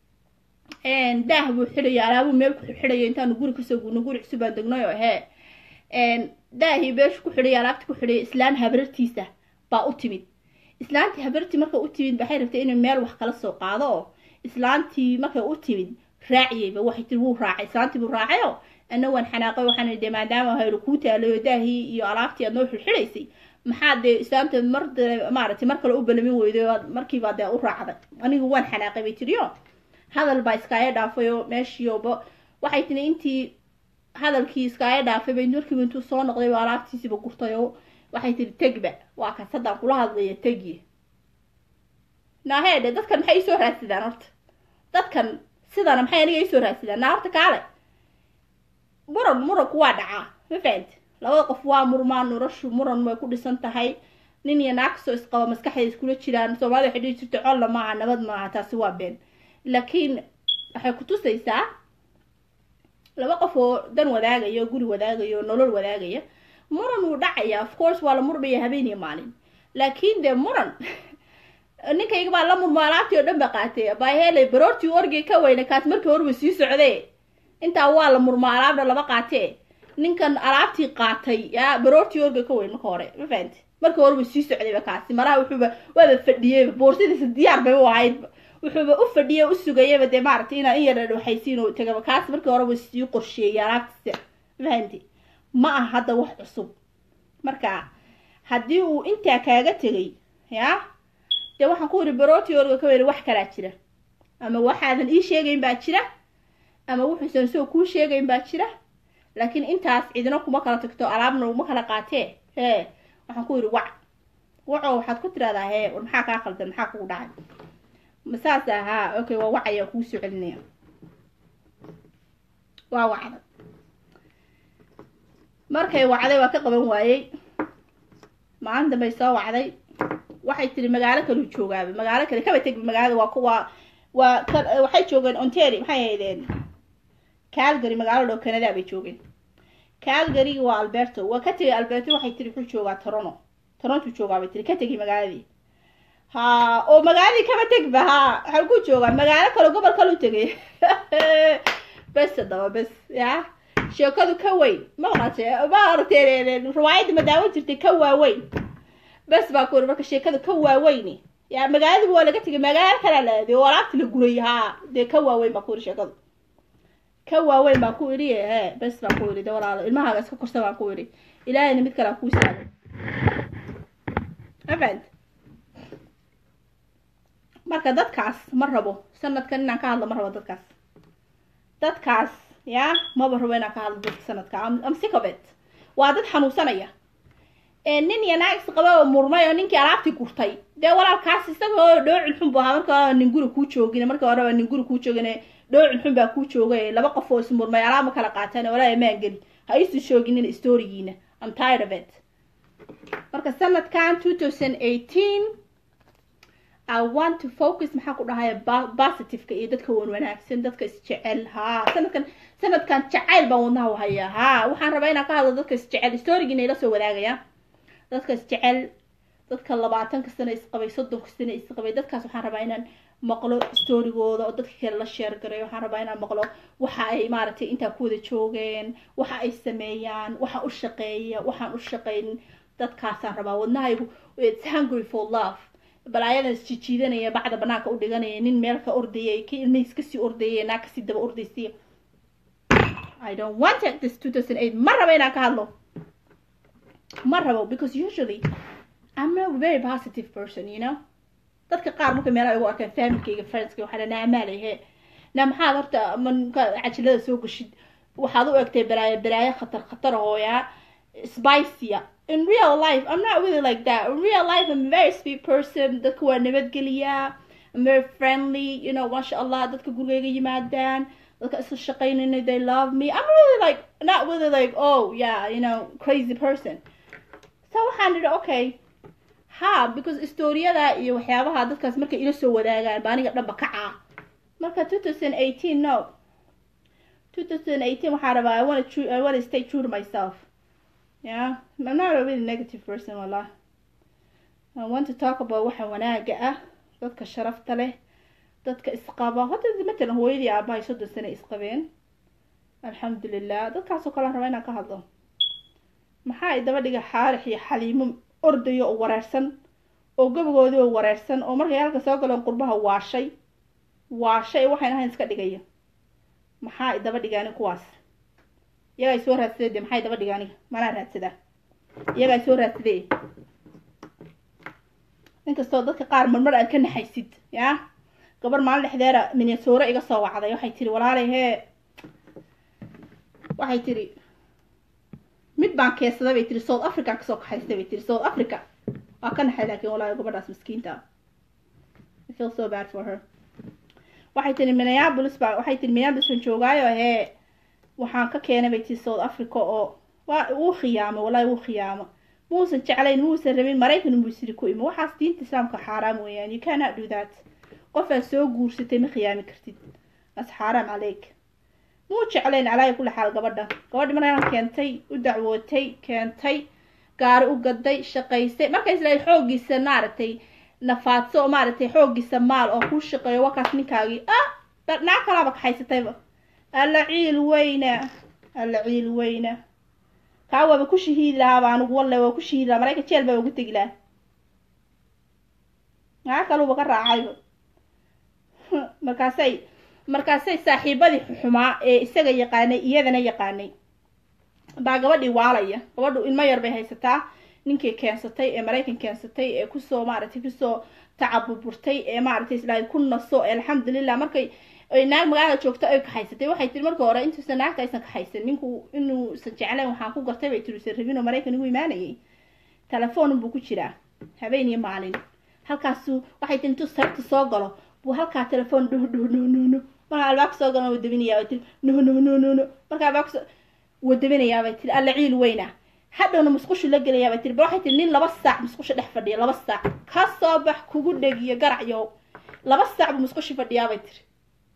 daah buu xidhaya alaabuu meel ku xidhayo intaanu guri kasoo gurno guri cusub baan degnayo hee daahii beeshu ku xidhaya alaabti ku xidhaya islaan habarartiisa baa u timid islaantii habarartii markay u timid waxay rabtay inay meel wax kala soo qaado oo islaantii markay u timid raaciyeyba waxay tiri wuu raacay islaantii buu raacayo ana waan xanaaqay waxaan de maadaama haylo kuu taalayo daahii iyo alaabtii aad noo xilxidhaysay maxaa dee islaamta mar maaragtay mar kale u balamin weyday markiibaa dee u raacday anigu waan xanaaqay bay tiriyo hadal baa iskaaga dhaafay oo meeshiioba waxay tiri intii hadalkii iskaaga dhaafay bay markiiba intuu soo noqday ba alaabtiisiiba gurtay oo waxay tiri tegba waa kas haddaan kula hadlaya tegi naahee de dadkan maxay isoo raadsadaan horta dadkan sidana maxay aniga isoo raadsadaan naa horta kaale muran muranku waa dhacaa ma fahamti labada qof waa murmaan noloshu muran way ku dhisan tahay nin iyo naag kastoo isqaba maskaxda iskula jiraan soomaalida waxay dhihi jirta colla maaha nabad maaha taasi waa been laakiin waxay kutusaysaa laba qof oo dan wadaagaya oo guri wadaagaya oo nolol wadaagaya muran wuu dhacaya of course waa la murmaya habeen iyo maalin laakiin dee muran ninkayga baa la murmo alaabtii oo dhan ba qaatay baa helay baroortii orgay ka weyna kaas markii horba sii socdee intaa waa la murmo alaabna lama qaatee ninkan alaabtii qaatay yaa baroortii orgay ka weyn marka hore ma fahanti markii horeba sii socdayba kaasi malaha wuxuuba waaba fadhiyeyba boorsidiisa diyaar bay u ahayd wuxuuba u fadhiyay u sugayaba dee maaragtay inaa in yara waxaysiin oo tagaba kaas markii horeba sii qorsheeyay alaabtiisa ma fahanti ma aha hadda wax cusub marka haddii uu intaa kaaga tegay yaa dee waxaan ku yidhi barooti orga ka weri wax kalaa jira ama waxaadan ii sheegayn baa jira ama wuxuusan soo kuu sheegayn baa jira laakiin intaas cidina kuma kala tagto alaabna uma kala qaatee hee waxaan ku yidhi wac waco waxaad ku tiraahdaa hee war maxaa kaa qaldan maxaa kugu dhacay masaas ahaa okay waa wacaya kuu soo celinaya waa wacday markay wacday waa ka qaban waayey maalin dambay soo wacday waxay tiri magaalo kaleu joogaaba magaalo kale kaba tegba magaalada waa kuwa waa waxay joogeen onteri maxay ahaydeen calgary magaalo dhow canada bay joogeen calgary waa alberto waa ka tegay alberto waxay tiri wuxuu joogaa toronto toronto joogaa bay tiri ka tegay magaaladii ha oo magaaladii kaba tegba ha waxaa ku joogaa magaalo kale gobol kale u tegay bes haddaba bes ya sheekadu ka weyn ma maqashe ma aragtee riwaayadda madaawan jirtay ka waaweyn bes baa ku yiri marka sheekada ka waaweyni ya magaaladiiba waa laga tegay magaalo kalaa la aaday oo alaabti la guray ha dee ka waaweyn baa ku yiri sheekadu ka waaweyn baa ku idhi he bes baa ku idhi de walaalo ilmahaaga iska korsa baan ku idhi ilaahayna mid kale aan kuu saagay afand marka dadkaas ma rabo sanadkan inaan ka hadlo ma rabo dadkaas dadkaas ya maba rabo inaan ka hadlo dadka sanadka am sick of it waa dad xanuunsanaya nin iyo naag isqaba oo murmay oo ninkii alaabtii gurtay dee walaalkaas isagoo dhoocin xun bu ahaa marka hore nin guri kuu joogin marka horeba nin guri kuu joogin dhoocin xun baa kuu joogay laba qof oo ismurmay alaama kala qaataan walaa maan geli ha isu shooginin storygiina I'm tired of it marka sanadkan two thousand eighteen I want to focus maxaa ku dhahaya positiveka iyo dadka wan wanaagsan dadka isjecel ha sanadkan sanadkan jacayl baan wadnaha u hayaa ha waxaan rabaa inaan ka hadlo dadka isjecel storygiina ila soo wadaagaya dadka isjecel dadka labaatanka sano isqabay soddonka sano isqabay dadkaas waxaan rabaa inaan maqlo storygooda oo dadka kale la sheer garay waxaan rabaa inaan maqlo waxa ay maaragtay intaa ku wada joogeen waxa ay sameeyaan waxa u shaqeeya waxaan u shaqayn dadkaasaan rabaa wadnahaygu it's hungry for love balaayadan isjijiidanaya bacda banaanka u dhiganaya nin meel ka ordayay ki ilmihiis kasii ordayay naa kasii daba ordaysay I don't want it this 2008 ma rabo inaan ka hadlo ma rabo because usually I'm not a very positive person you know dadka qaar marka meelaha igu arkaan familkayga friendska waxaa naa maalahe na maxaad horta manka cajilada soo gashid waxaad u egtay balaayo balaayo khatar khatar hooyaa spicya in real life I'm not really like that in real life I'm a very sweet person dadka waa nabadgeliyaa I'm very friendly you know masha allah dadka gurigayga yimaadaan dadka isla shaqaynayna they love me I'm really like not really like oh yeah you know crazy person so waxaan idhi okay ha because storiyada iyo waxyaabaha dadkaas markay ila soo wadaagaan ba aniga dhanba kacaa marka two thousand eighteen no two thousand eighteen waxaa rabaa I wanna true I wanna stay true to myself yeah I'm not a really negative person wallah I want to talk about waxa wanaaga ah dadka sharafta leh dadka isqaba horta matalan hooyadii aabahay soddon sano isqabeen alxamdulilah dadkaasoo kale aan rabaa inaan ka hadlo maxaa ay daba dhiga xaarix iyo xaliimo ordayo oo wareersan oo gabagoodii oo wareersan oo markay halka soo galeen qurbaha waashay waashay waxayn ahayn iska dhigaya maxaa ay daba dhigaani kuwaas iyagaa soo raadsaday de maxay daba dhigaani manaa raadsadaa iyagaa soo raadsaday inkastoo dadka qaar marmar aad ka naxaysid yaa gabar maalin dhexdeera minyasoore iga soo wacday waxay tiri walaalay hee waxay tiri mid baan keesaday bay tiri south african kasoo kaxaystay bay tiri south africa waa ka naxay laakiin walaahi gabadhaas miskiinta I feel so bad for her waxay tiri minneapolis baa waxay tiri minneapolis baan joogaayo hee waxaan ka keenay bay tiri south africa oo waa wuu khiyaamay walaahi wuu khiyaamo muusan jeclayn muusan rabin maraykan buu siri ku imi waxaas diinta islaamka xaaraam weeyaan you cannot do that qof aad soo guursatay ma khiyaami kartid as xaaraam caleyk muu jeclayn calaayi kula xaal gabadha gabadhi markaan keentay u dacwootay keentay gaari u gaday shaqaysay marka isla xooggiisa maaragtay nafaadso oo maaragtay xooggiisa maal oo kuu shaqeeyo wakaas ninkaagii ah naag kalaaba kaxaysatayba alla ciil weyna alla ciil weyna kaa waaba ku shahiidi lahaaba anigu walle waa ku shahiidi lahaa marayka jeel baa ugu tegi lahaa naag kaluba ka raacayba markaasay markaasay saaxiibadii xumaa ee isaga yaqaanay iyadana yaqaanay baa gabadhii waalaya gabadhu ilmo yar bay haysataa ninkii keensatay ee maraykan keensatay ee kusoo maaragtay kusoo tacabuburtay ee maaragtay islaahay ku naso ee alxamdulilah markay ay naag magaalada joogto ay kaxaysatay waxay tiri marka hore intuusan naagta aysan kaxaysan ninku inuusan jeclayn waxaan ku gartay bay tiri usan rabin oo maraykan igu imaanayay telefoon buu ku jiraa habeen iyo maalin halkaasu waxay tiri intuu sarta soo galo buu halkaa telefoon dhuh dhuh dhuh dhuh dhuh markaa albaabka soo galana wuu dabinayaa bay tiri nuh nuh nuh nuh nuh markaa albaabka soo wuu dabinayaa bay tiri alla ciil weyna hadhowna musqushu la gelayaa bay tiri ba waxay tiri nin laba saac musqusha dhex fadhiya laba saac ka soo bax kugu dhegiyo garacyow laba saac buu musqushi fadhiyaa bay tiri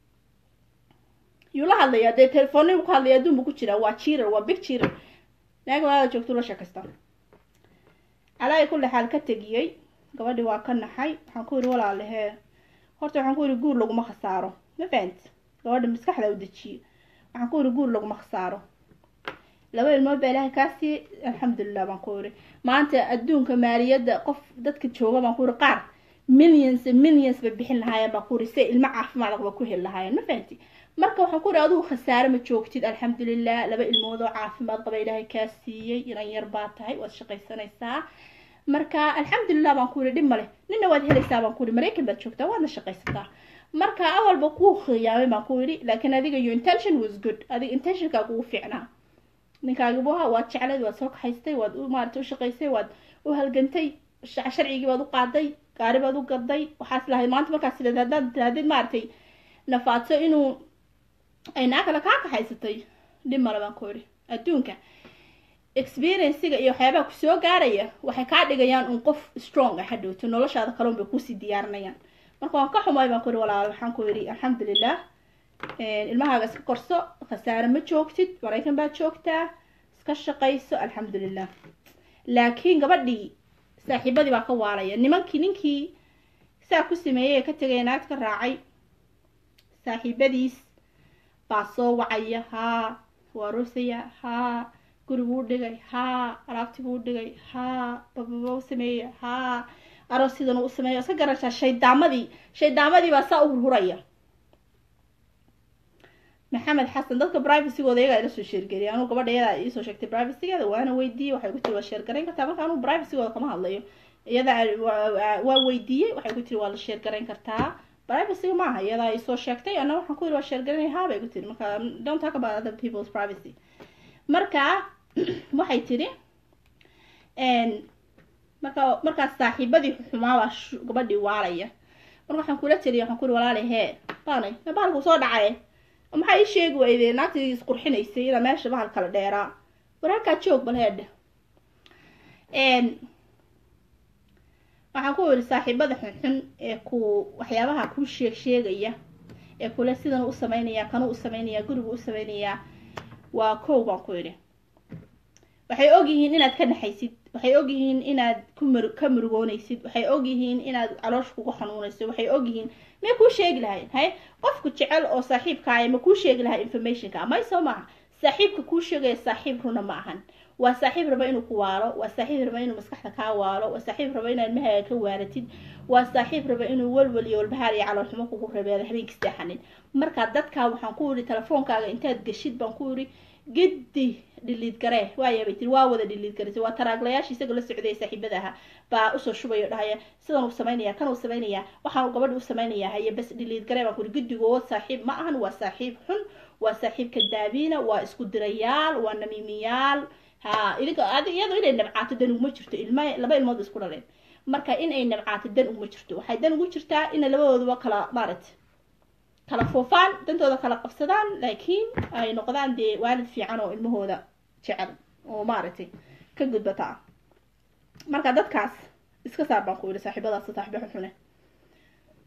yuu la hadlayaa dee telefoonni ku hadlaya adduun buu ku jiraa waa jiirar waa big jiirar naag magaalada joogtuu la sheekaysta calaayi kulli xaal ka tegiyey gabadhii waa ka naxay waxaan ku yidhi walaalehee horta waxaan ku yidhi guur laguma khasaaro ma fahanti gabadha maskaxda u dejiyo waxaan ku yidhi guur laguma khasaaro laba ilmood baa ilaahay kaa siiyey alxamdulilah baan ku yidhi maanta adduunka maaliyadda qof dadka jooga baan ku yidhi qaar millions millions bay bixin lahaayeen baan ku yidhi si ilmo caafimaad qaba ku heli lahaayeen ma fahanti marka waxaan ku yidhi adigu khasaare ma joogtid alxamdulilah laba ilmood oo caafimaad qaba ilaahay kaa siiyey inan yar baa tahay waad shaqaysanaysaa marka alxamdulilah baan ku yidhi dhib male nina waad helaysaa baan ku yidhi maraykan baad joogtaa waadna shaqaysataa marka awalba kuu khiyaamay baan ku yidhi laakiin adiga your intention was good adiga intentionkaa kugu fiicnaa ninkaagibu ahaa waad jeclayd waad soo kaxaystay waad u maarata u shaqaysay waad u halgantay sharcigii baad u qaaday gaari baad u gaday waxaas lahayd maanta markaas sideed haddaad tirahdid maaragtay nafaadso inuu ay naa kale kaa kaxaysatay dhib male baan ku yidhi adduunka experienciga iyo waxyaabaha kusoo gaaraya waxay kaa dhigayaan un qof strong ah hadhowto noloshaada kaloon bay kusii diyaarinayaan marka waan ka xumay baan ku yidhi walaal waxaan ku yidhi alxamdulilah ilmahaaga iska korso khasaare ma joogtid maraykan baad joogtaa iska shaqayso alxamdulilah laakiin gabadhii saaxiibadii baa ka waalaya nimankii ninkii saa ku sameeyey ee ka tegaya naagta ka raacay saaxiibadiis baa soo wacaya haa waa roosaya haa guriguu dhigay haa alaabtibuu dhigay haa bababa u sameeya haa aroos sidan u sameeya iska garashaa shaydaamadii shaydaamadii baa saa u hurhuraya maxamed xasan dadka privacygooda iyagaa ila soo sheergeliyay anuu gabadha iyadaa iisoo sheegtay privacygeeda waana weydiiyey waxay ku tiri waa sheergarayn kartaa marka anuu privacygooda kama hadlayo iyada waa weydiiyey waxay ku tiri waa la sheergarayn kartaa privacyga maaha iyadaa isoo sheegtay ana waxaan ku yiri waa sheergaranay haa bay ku tiri marka don't talk about other people's privacy marka waxay tiri marka markaas saaxiibadii xumaabaa gabadhii waalaya marka waxaan kula tiriya waxaan ku yiri walaalay hee baanay bahalku soo dhacay maxaa ii sheegi weyde naagtii isqurxinaysay ilaa meesha bahal kala dheeraa war halkaa joog bal heedhe waxaan ku yidhi saaxiibada xunxun ee ku waxyaabaha kuu sheeg sheegaya ee kule sidan u sameynaya kanuu u sameynaya gurigu u sameynayaa waa kow baan ku yidhi waxay ogyihiin inaad ka naxaysid waxay ogyihiin inaad kumr ka murugoonaysid waxay ogyihiin inaad caloosh kugu xanuunayso waxay ogyihiin may kuu sheegi lahayn hay qofku jecel oo saaxiibkaaya ma kuu sheegi lahaa informationka may soo maaha saaxiibka kuu sheegaya saaxiib runa ma ahan waa saaxiib raba inuu ku waalo waa saaxiib raba inuu maskaxda kaa waalo waa saaxiib raba inaad mahaaga ka waaratid waa saaxiib raba inuu walwal iyo walbahaar iyo caloolxumo kugu rabeeda habeenkii seexanin marka dadkaa waxaan ku yidhi telefoonkaaga intaad geshid baan ku yidhi giddi dhiliid garee waaya bay tiri waa wada dhiliid garisay waa taraaglayaashii isaga la socday saaxiibada aha baa usoo shubaya o dhahaya sidan uu samaynaya kan uu samaynaya waxaan gabadhi u samaynaya haye bas dhiliid garee baan ku yidhi giddigood saaxiib ma ahan waa saaxiib xun waa saaxiib kadaabiina waa isku dirayaal waa namiimiyaal ha idinka adi iyadoo inay nabcaato dan uguma jirto ilma laba ilmood isku dhaleen marka in ay nabcaato dan uguma jirto waxay dan ugu jirtaa ina labadooduba kala maaragtay kala foofaan dantooda kala qabsadaan laakiin ay noqdaan dee waalid fiican oo ilmahooda jecel oo maaragtay ka gudbata ah marka dadkaas iska saar baan ku yidhi saaxiibadaas saaxiibo xunxune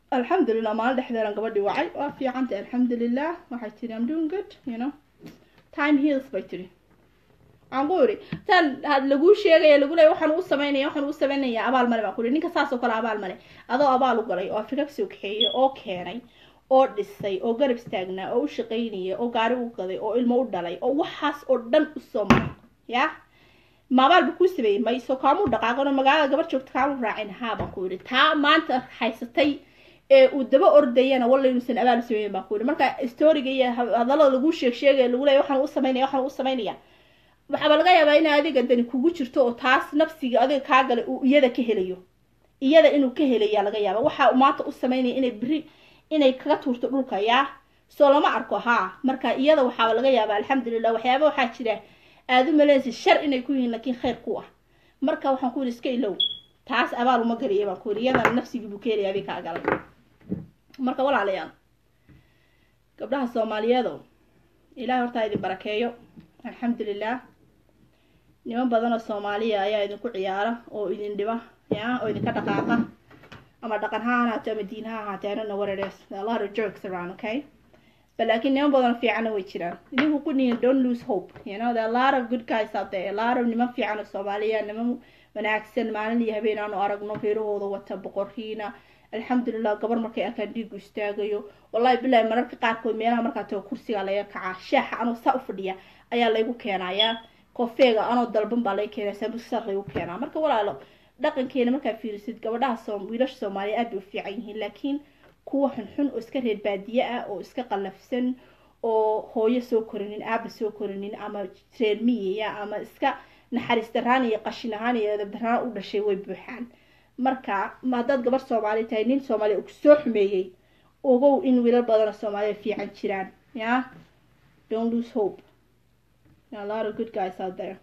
alxamdulilah maalin dhexdeedan gabadhii wacay waa fiicantay alxamdulilah waxay tiri am doing good you know time heals bay tiri waxaan ku iri tan had laguu sheegaya lagu leeya waxaan u samaynaya waxaan u samaynaya abaal male baan ku iri ninka saas oo kale abaal male adoo abaal u galay oo afrika kasoo kaxeeyey oo keenay oo dhisay oo garab istaagnaa oo u shaqaynaya oo gaari u gaday oo ilmo u dhalay oo waxaas oo dhan usoo maray ya maabaalba kuu sameeyey mayso kaamu dhaqaaqano magaalada gabar joogta kaamu raacin haa baan ku yidhi taa maanta haysatay ee uu daba ordayana walla inuusan abaal u sameeyin baan ku yidhi marka storiga iyo hadallada lagu sheeg sheegaya lagu leeya waxaan u samaynaya waxaan u samaynaya waxaaba laga yaabaa in adiga dani kugu jirto oo taas nafsiga adiga kaa galay uu iyada ka helayo iyada inuu ka helaya laga yaaba waxa maanta u samaynaya inay beri inay kaga tuurto dhulka yaa soo lama arko haa marka iyada waxaaba laga yaabaa alxamdulilah waxyaaba waxaa jira aada u malaysa shar inay ku yihiin laakiin khayr ku ah marka waxaan ku yidhi iska ilow taas abaal uma galiya baan ku yidhi iyadana nafsigii buu ka helaya adig kaa galay marka walaalayaal gabdhaha soomaaliyeedo ilahay hortaa idin barakeeyo alxamdulilah niman badan oo soomaaliya ayaa idinku ciyaara oo idin dhiba ya oo idinka dhaqaaqa ama dhaqan ha ahaato ama diin ha ahaate I don't know what it is a lot of jerks around okay but laakiin niman badan fiicana way jiraan idinku ku nihin don't lose hope you know there are a lot of good guys out there a lot of niman fiican oo soomaaliya niman wanaagsan maalin iyo habeen aanu aragno reerahooda wata boqorkiina alxamdulilah gabar markay arkaan dhiigu istaagayo wallahi bilahi mararka qaarkood meelaha markaa tago kursiga laga kacaa shaaxa anoo saa u fadhiya ayaa laygu keenayaa koofeega anoo dalban baa laga keenaya sambusaas laygu keenaa marka walaalo dhaqankeena markaa fiirisid gabadhaha soom wiilasha soomaaliya aad bay u fiican yihiin laakiin kuwa xunxun oo iska reer baadiye ah oo iska qallafsan oo hooyo soo korinin aaba soo korinin ama reer miyiya ama iska naxariis daraan iyo qashin ahaan iyo edab daraan u dhashay way buuxaan marka haddaad gabar soomaali tahay nin soomaaliya uu kusoo xumeeyey ogow in wiilal badanoo soomaaliya fiican jiraan ya don't lose hope a lot of good guys out there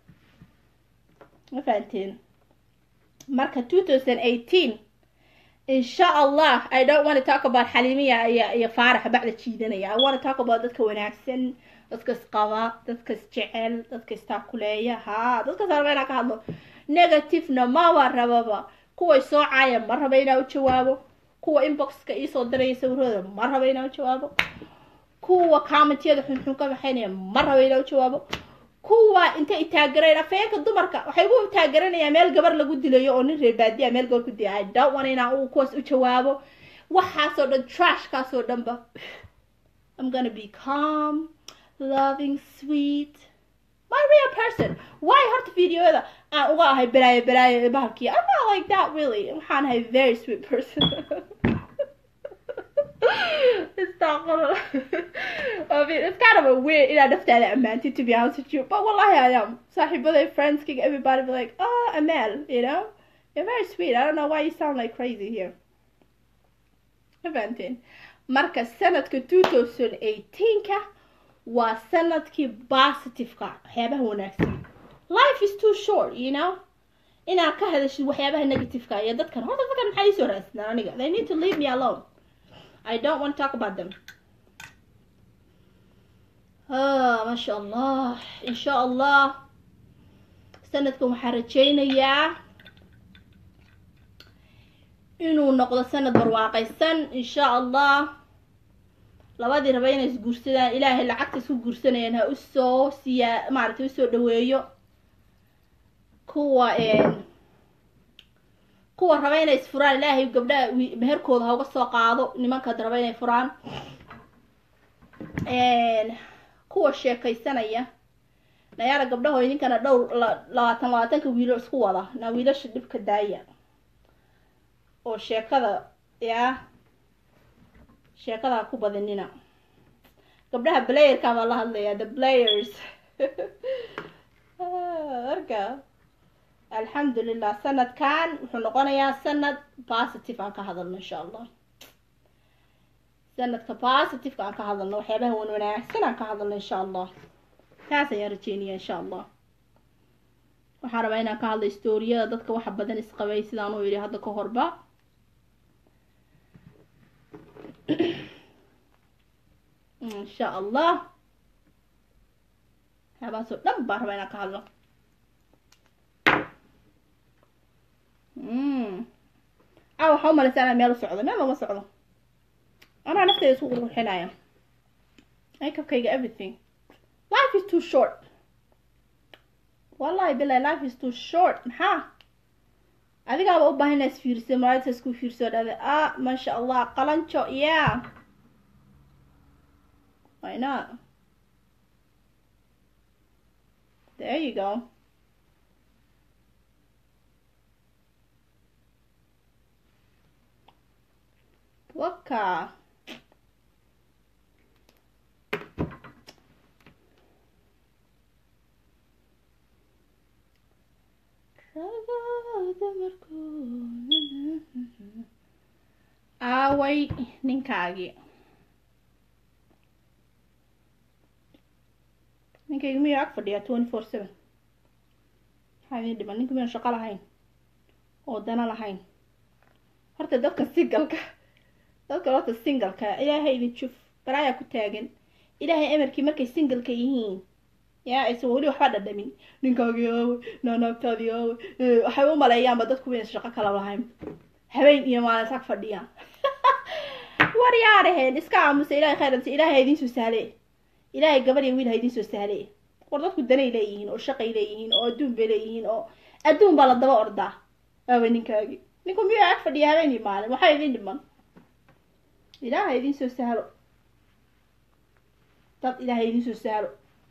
ma fahanteen marka two thousand eighteen insha allah i don't want to talk about xalimiya iyo iyo faarax bacda jiidanaya i want to talk about dadka wanaagsan dadka isqaba dadka isjecel dadka istaakuleeya ha dadkaas raba inaan ka hadlo negativena maba rababa kuway soo caaya ma raba inaan u jawaabo kuwa inboxka iisoo diraya sawirooda ma raba inaan u jawaabo kuwa commentiyada xunxun ka baxaynaya ma raba inaan u jawaabo kuwa intay taagareen afayeenka dumarka waxay ugu taagaranayaa meel gabar lagu dilayo oo nin reer baadiya meel gabar ku dilay i don't want inaan uu kuwaas u jawaabo waxaasoo dhan trashkaasoo dhanba i'm gonna be calm loving sweet my real person why horta videoyada aan uga ahay balaayo balaayo bahalkii i'm not like that really waxaan ahay very sweet person استغفر I mean, it's kind of a weird in naftaada ammaantid to be honest with you but wallahi I am saaxiibaday friends kick everybody be like oh Amel you know you're very sweet I don't know why you sound like crazy here fahanteen marka sanadka two thousand eighteenka waa sanadkii positiveka waxyaabaha wanaagsan life is too short you know inaad ka hadashid waxyaabaha negativeka iyo dadkan horta dadkan maxay isoo raadsadaan aniga they need to leave me alone I don't want to talk about them. Ah, ما شاء الله إن شاء الله sanadkan waxaan rajaynayaa inuu noqdo sanad barwaaqaysan insha allah labadii raba inay isguursadaan ilaahay lacagta isku guursanayaan ha usoo siyaa maaragtay usoo dhaweeyo kuwa kuwa raba inay isfuraan ilaahay gabdhaha meherkooda ha uga soo qaado nimankaad raba inay furaan kuwa sheekaysanaya nayaala gabdhaho idinkana dhowr labaatan labaatanka wiilo isku wada na wiilasha dhibka daaya oo sheekada yaa sheekada ha ku badinina gabdhaha playerka baa la hadlayaa the players marka alxamdulilah sanadkan wuxuu noqonayaa sanad positive aan ka hadalno insha allah sanadka positiveka aan ka hadalno waxyaabaha wan wanaagsan aan ka hadalno insha allah taas ayaan rajeynaya insha allah waxaan rabaa inaan ka hadlo storiyada dadka waxa badan isqabay sidaan u yidhi hadda ka horba insha allah waxyaabahaasoo dhan baan rabaa inaan ka hadlo a waxaa umalaysaa inaan meel u socdo meel looma socdo anaa nafteyda isku qurxinaya makeupkayga everything life is too short wallahi bilahi life is too short maxaa adigaaba u baahan inaa isfiirsa maalinta isku fiirso dhahda ah maasha allah qalanjo yeah why not there you go waka aaway ninkaagii ninkayga miyuu ag fadhiyaa twenty four seven maxaa idin dhiman ninka miyaan shaqo lahayn oo dana lahayn horta dadka singalka dadka horta singalka ilaahay idin juf balaayaa ku taagan ilaahay emarkii markay singalka yihiin yaa aysan weli waxba dhadhamin ninkaagii aawe naanaagtaadii aawe waxay u maleeyaanba dadku inaysan shaqo kala lahayn habeen iyo maalin sag fadhiyaan war yaa dhaheen iska aamusa ilahay khayransi ilaahay ha idiin soo sahle ilaahay gabar iyo wiil ha idiin soo sahle war dadku danay leeyihiin oo shaqay leeyihiin oo adduun bay leeyihiin oo adduun baa la daba ordaa aawe ninkaagii ninku miyuu ag fadhiya habeen iyo maalin waxaa idiin dhiman ilaaha idiin soo sahlo dad ilaaha idiin soo sahlo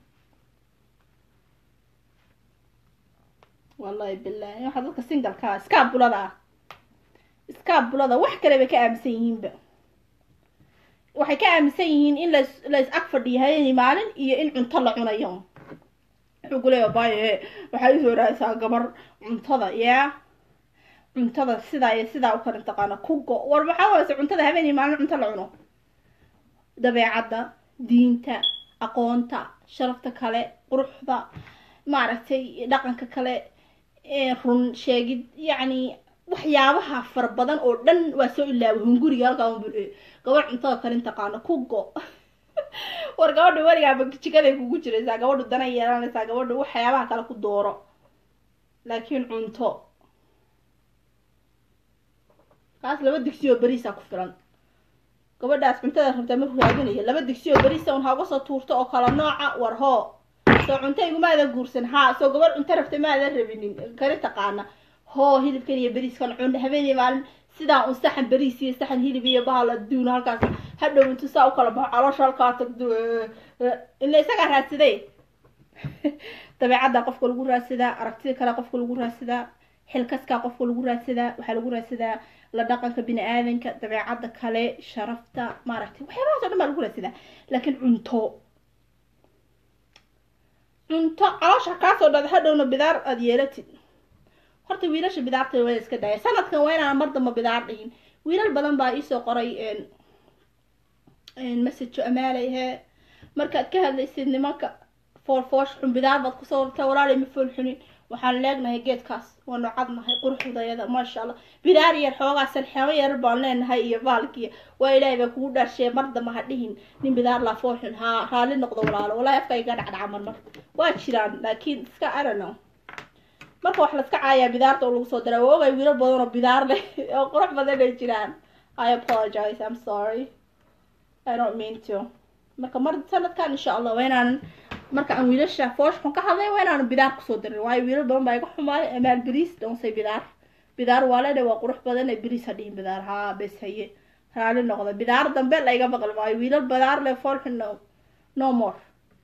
wallahi bilahi waxaa dadka singalkaa iskaabulada ah iskaabulada wax kale bay ka aaminsan yihiinba waxay ka aaminsan yihiin in las la is ag fadhiyo habeen maalin iyo in cunto la cunayo wuxuu ku leeya baye waxaa isoo raadsaa gabar cuntada yaa cuntada sidaa iyo sidaa u kala taqaana ku go war maxaa wayse cuntada habeen iyo maalin cunto la cuno dabeecadda diinta aqoonta sharafta kale quruxda maaragtay dhaqanka kale run sheegid yacni waxyaabaha fara badan oo dhan waa soo ilaaway hunguriga halkaa un bur gabar cuntada kalin taqaano ku go war gabadha weligaaba jikaday kugu jiraysaa gabadhu dana yeelanaysaa gabadhu waxyaabaha kale ku dooro laakiin cunto kaas laba digsi oo beriisa ku filan gabadhaas cuntada rabtaa markuu raadinayo laba digsi oo beriisa un hauga soo tuurto oo kala nooca war hoo soo cunto igumaadan guursan haa soo gabadh cunto rabta maadan rabinin kari taqaana hoo hilibkan iyo beriiskan cun habeenii maalin sidaa un saxan beriis iyo saxan hilib iyo bahal adduun halkaas hadhow intu saa u kala baxo caloosha halkaa tagdo ila isagaa raadsaday dabeecadda qofka lagu raadsadaa aragtida kale qofka lagu raadsadaa xilkaskaa qofka lagu raadsadaa waxaa lagu raadsadaa la dhaqanka bini aadanka dabeecadda kale sharafta maaragtay waxyaabahaas o dhan baa lagu raadsadaa laakiin cunto cunto caloosha kaasoo dhada hadhowna bidaar aada yeelatid horta wiilasha bidaarta waa iska daaya sanadkan waa inaan mar damba bidaar dhihin wiilal badan baa iisoo qoray messajo amaalay hee markaad ka hadlaysid nimanka foolfoosh xun bidaar baad kusoo rartaa walaalay ma fool xunin waxaan leegnahay geedkaas waanu cadnahay quruxdayada maasha allah bidaar yar xoogaa salxamo yar baan leenahay iyo baalkiya waa ilaahay baa kugu dhaarshee mar damba ha dhihin nin bidaar laa fool xun haa raalli noqdo walaalo walaahi afka iga dhacdhaca mar mar waa jiraan laakiin iska arano marka wax laska caayaa bidaarta oo lagu soo daraa waa ogay wiilal badan oo bidaar leh oo qurux badan ay jiraan i apologize i'm sorry i don't mean to marka mar sanadkan insha allah waa inaanan marka aan wiilasha fooshxun ka hadlay waa inaanan bidaar kusoo darin waayo wiilal badan baa iga xumaaday amaal beriis donsay bidaar bidaar waa leedha waa qurux badan ee beriis ha dhihin bidaar haa bes haye raali noqda bidaar dambe la iga maqli maayo wiilal bidaar leh foolxun no no more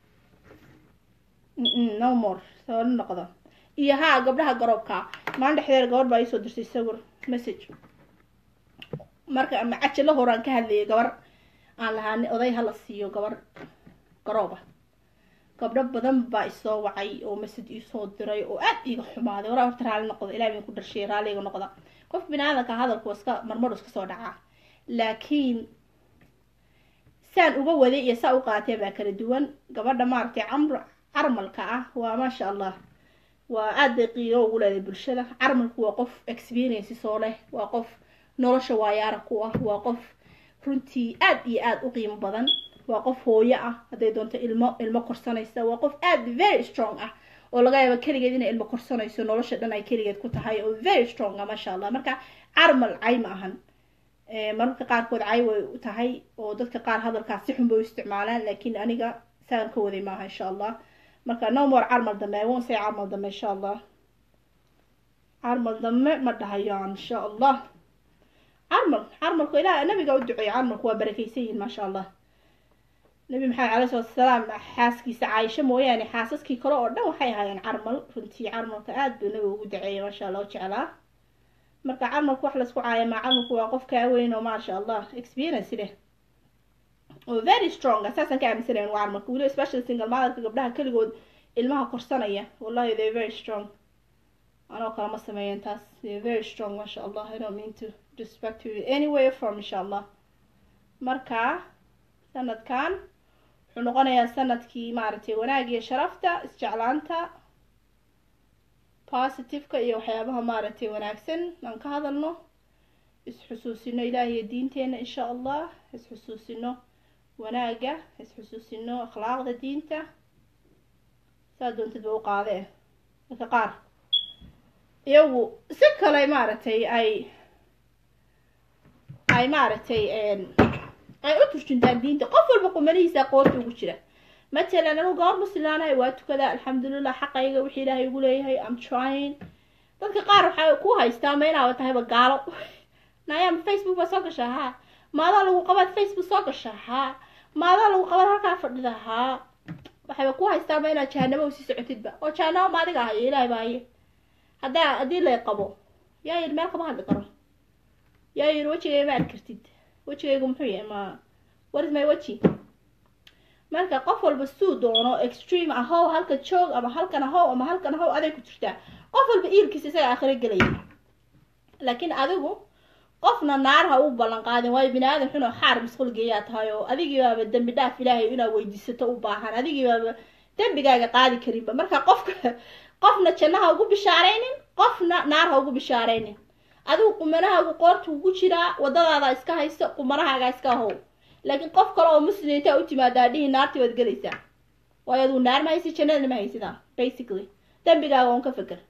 no more raali noqda iyo haa gabdhaha garoobka maalin dhexdeeda gabadh baa iisoo dirtay sawir message marka ama cajalo horaan ka hadlayay gabar aan lahaan oday hala siiyo gabar garooba gabdho badan baa isoo wacay oo message iisoo diray oo aad iiga xumaaday waraa horta raali noqda ilaah bin ku dharshay raaliga noqda qof bini aadanka hadalku waa iska marmar iska soo dhacaa laakiin saan uga waday iyo saa u qaatee baa kala duwan gabadha maaragtay camr carmalka ah waa maasha allah waa aad bay qiiro ugu leedahay bulshada carmalku waa qof experience soo leh waa qof nolosha waayaara ku ah waa qof runtii aad iyo aad u qiimo badan waa qof hooyo ah hadday doonto ilmo ilmo korsanaysa waa qof aad very strong ah oo laga yaabo keligeed inay ilmo korsanayso nolosha dhan ay keligeed ku tahay oo very strong ah maasha allah marka carmal cay ma ahan mararka qaarkood cay way u tahay oo dadka qaar hadalkaas si xun bay u isticmaalaan laakiin aniga saan ka waday maaha insha allah marka no more carmal dambe i won't say carmal dambe insha allah carmal dambe ma dhahayaan insha allah carmal carmalku ilaah nabiga u duceeya carmalku waa barakeysan yihiin maasha allah nabi maxamed caleyhi salatu wasalaam xaaskiisa caaisho mooyaane xaasaskii kale oo dhan waxay ahaayeen carmal runtii carmalka aada buu nabiga ugu duceeyay maasha allah u jeclaa marka carmalku wax laisku caaya maa carmalku waa qof kaa weyn oo maasha allah experience leh oo very strong saasaan ka aaminsanayn waa carmalka weliba special single motherka gabdhaha keligood ilmaha korsanaya wallahi they very strong anoo kale ma sameeyeen taas they very strong maasha allah i don't mean to respect you anyway from insha allah marka sanadkan wuxuu noqonayaa sanadkii maaragtay wanaag iyo sharafta isjeclaanta positiveka iyo waxyaabaha maaragtay wanaagsan aan ka hadalno isxusuusino ilaahiyo diinteena insha allah isxusuusino wanaaga isxusuusino akhlaaqda diinta saa doontid ba u qaadee dadka qaar iyagu si kale maaragtay ay ay maaragtay ay u turjuntaan diinta qof walba qumanihiisa qoorta ugu jira matalan anigu gabar muslimaanahay waa tukada alxamdulilah xaqayga wixii ilaahay ugu leeyahay am trying dadka qaar waxay ku haystaa ma inaaba tahayba gaalo nayaama facebook baa soo gashaa haa maadaa lagu qabaad facebook soo gashaa haa maadaa lagu qabaad halkaa fadhida haa waxayba ku haystaa ma inaad jahanamo usii socotidba oo jahanamo ma adiga hayo ilaahay baa haye haddaa haddii lay qabo yaa yidhi meel kama hadli karo yaa yidhi wejigayga ma arki kartid wejigaygu muxuu yahay ma what is my weji marka qof walba suu doono extreme ahow halka joog ama halkan ahow ama halkan ahow aday ku jirtaa qof walba iilkiisa isaga aakhiro gelaya laakiin adigu qofna naar ha u ballan qaadin waayo bini aadan xun oo xaar masqul geeyaa tahay oo adigii baaba dembi dhaaf ilaahay inaad weydiisato u baahan adigii baaba dembigaaga qaadi karinba marka qofka qofna janna ha ugu bishaaraynin qofna naar ha ugu bishaaraynin adigu qumanahaagu qoorta ugu jiraa wadadaada iska hayso qumanahaaga iska ahow laakiin qof kale oo muslim intaa u timaadaa dhihi naartii waad gelaysaa waayo aduu naar ma haysid jannadana ma haysidaa basically dembigaaga on ka feker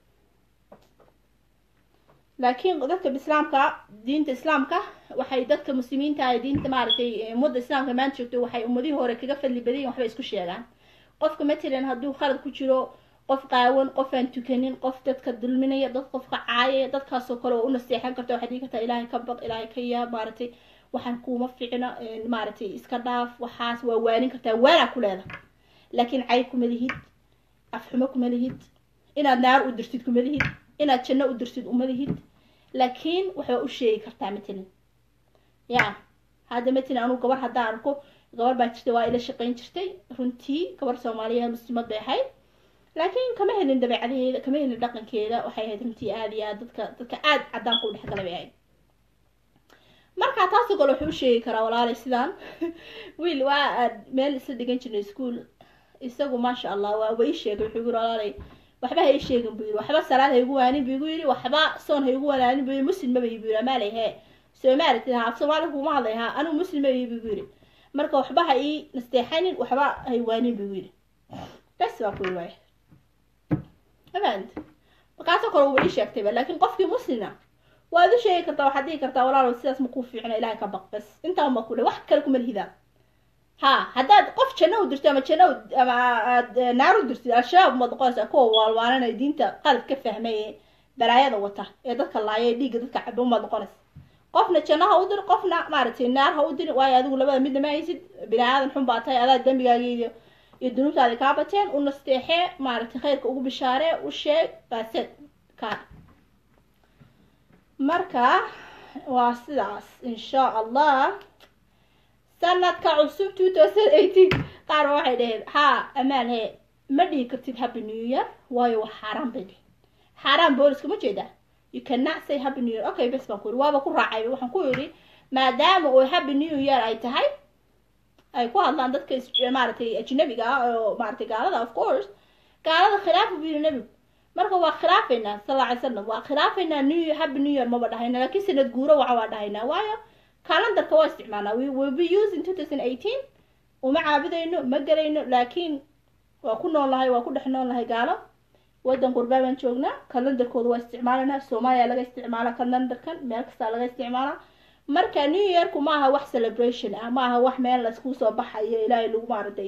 laakiin dadka islaamka diinta islaamka waxay dadka muslimiinta ah diinta maaragtay ummadda islaamka maanta joogto waxay ummadihii hore kaga fadli badayin waxbay isku sheegaan qofka matalan hadduu khalad ku jiro qof qaawan qof aan tukanin qof dadka dulminaya dad qofka caayaya dadkaasoo kale oo u naseexan karta waxaad dhigi kartaa ilaahay ka baq ilaahay ka yaab maaragtay waxaan kuuma ficna maaragtay iska dhaaf waxaas waa waanin kartaa waanaa ku leeda laakiin cay kuma lihid afxumo kuma lihid inaad naar u dirtid kuma lihid inaad janno u dirtid uma lihid laakiin waxbaa u sheegi kartaa matalan ya hadda matalan anugu gabar haddaan arko gabar baa jirta waa ila shaqayn jirtay runtii gabar soomaaliyeed muslimad bay ahayd laakiin kama helin dabeecadaheeda kama helin dhaqankeeda waxay ahayd runtii aada iyo aad dadka dadka aada caddaanka u dhexgala bay ahayd marka taasoo kale wuxuu u sheegi karaa walaalay sidaan wiil waa aad meel isla dhigan jirnay school isagu maasha allah waa wa ii sheegay wuxuu yiri walaalay waxba ha ii sheegin buu yiri waxba salaad ha igu waanin buu igu yiri waxba soon ha igu wanaanin buu yiri muslim maba buu yiri amaalay hee soomaaliti ha af soomaali kuma hadlay ha anigu muslim maba buu igu yiri marka waxba ha ii nasteexanin waxba ha i waanin buu igu yiri bes baa ku yiri waay aband markaasoo kale uba ii sheegtayba laakiin qofkii muslina waad u sheegi kartaa waxaad dhihi kartaa walaalow sidaas ma kuu fiicna ilahay ka baq bas intaan baa kule wax kale kuma lihidaa ha haddaad qof janno u dirtid ama janno ama aad naar u dirtid al-shabaab umaad noqonaysaa kuwa waalwaalanaya diinta qalad ka fahmay ee balaayada wata ee dadka laaya ee dhiigga dadka caba umaad noqonaysa qofna janno ha u dir qofna maaragtay naar ha u dir waayo adigu labada midna ma haysid bini aadan xun baa tahay adaa dembigaaga iyo iyo dunuubtaadi kaa bateen u nasteexee maaragtay khayrka ugu bishaaree u sheeg baaseed kaa marka waa sidaas insha allah sanadka cusub two thousand eighteen qaar ba waxay dhaheen haa amaan he ma dhihi kartid happy new year waayo waa xaaraan bay dhihin xaaraan booliska ma jeedaa you cannot say happy new year okay bes baan ku yidhi waaba ku raacay waxaan ku yidhi maadaama oo happy new year ay tahay ay ku hadlaan dadka maaragtay ajnabiga ah oo maaragtay gaalada of course gaalada khilaafa buu yidhi nebigu marka waa khilaafaynaa sal alla alay slam waa khilaafaynaa new year happy new year maba dhahayna laakiin sanad guuro waxa waa dhahaynaa waayo calendarka waa isticmaalnaa we will be using two thousand eighteen uma caabudayno ma gelayno laakiin waa ku nool nahay waa ku dhex nool nahay gaalo waddan qurbaa baan joognaa calendarkooda waa isticmaalanaa soomaaliya laga isticmaala calendarkan meel kastaa laga isticmaalaa marka new yearku ma aha wax celebration ah ma aha wax meel laisku soo baxayo ilaahay lagu maaragtay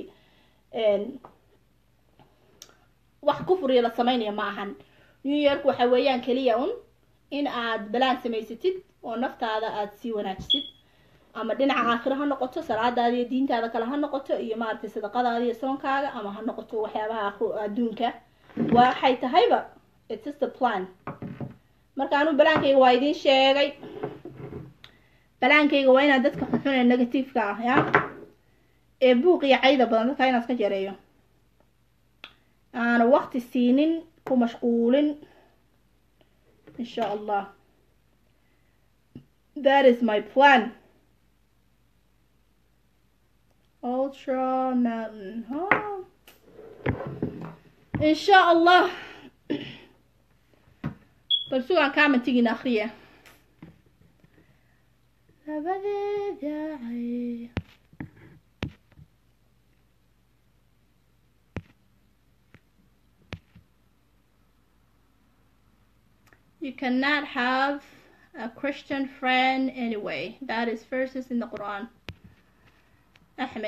wax kufriya la sameynaya ma ahan new yearku waxa weeyaan keliya un in aad balaan samaysatid oo naftaada aad sii wanaajisid ama dhinaca aakhiro ha noqoto salaadaada iyo diintaada kale ha noqoto iyo maaragtay sadaqadaada iyo soonkaaga ama ha noqoto waxyaabaha adduunka waxay tahayba it's just a plan marka anu balaankayga waa idiin sheegay balaankayga waa inaad dadka xunxun ee negativeka ah ya ee buuq iyo cayda badan dadka inaad ka jareeyo aana waqti siinin ku mashquulin insha allah that is my plan ultra mountain huh? insha allah bal sugaan commentigiina akriya labadeeda cay You cannot have a Christian friend anyway. That is verses in the Quran. Ahmed.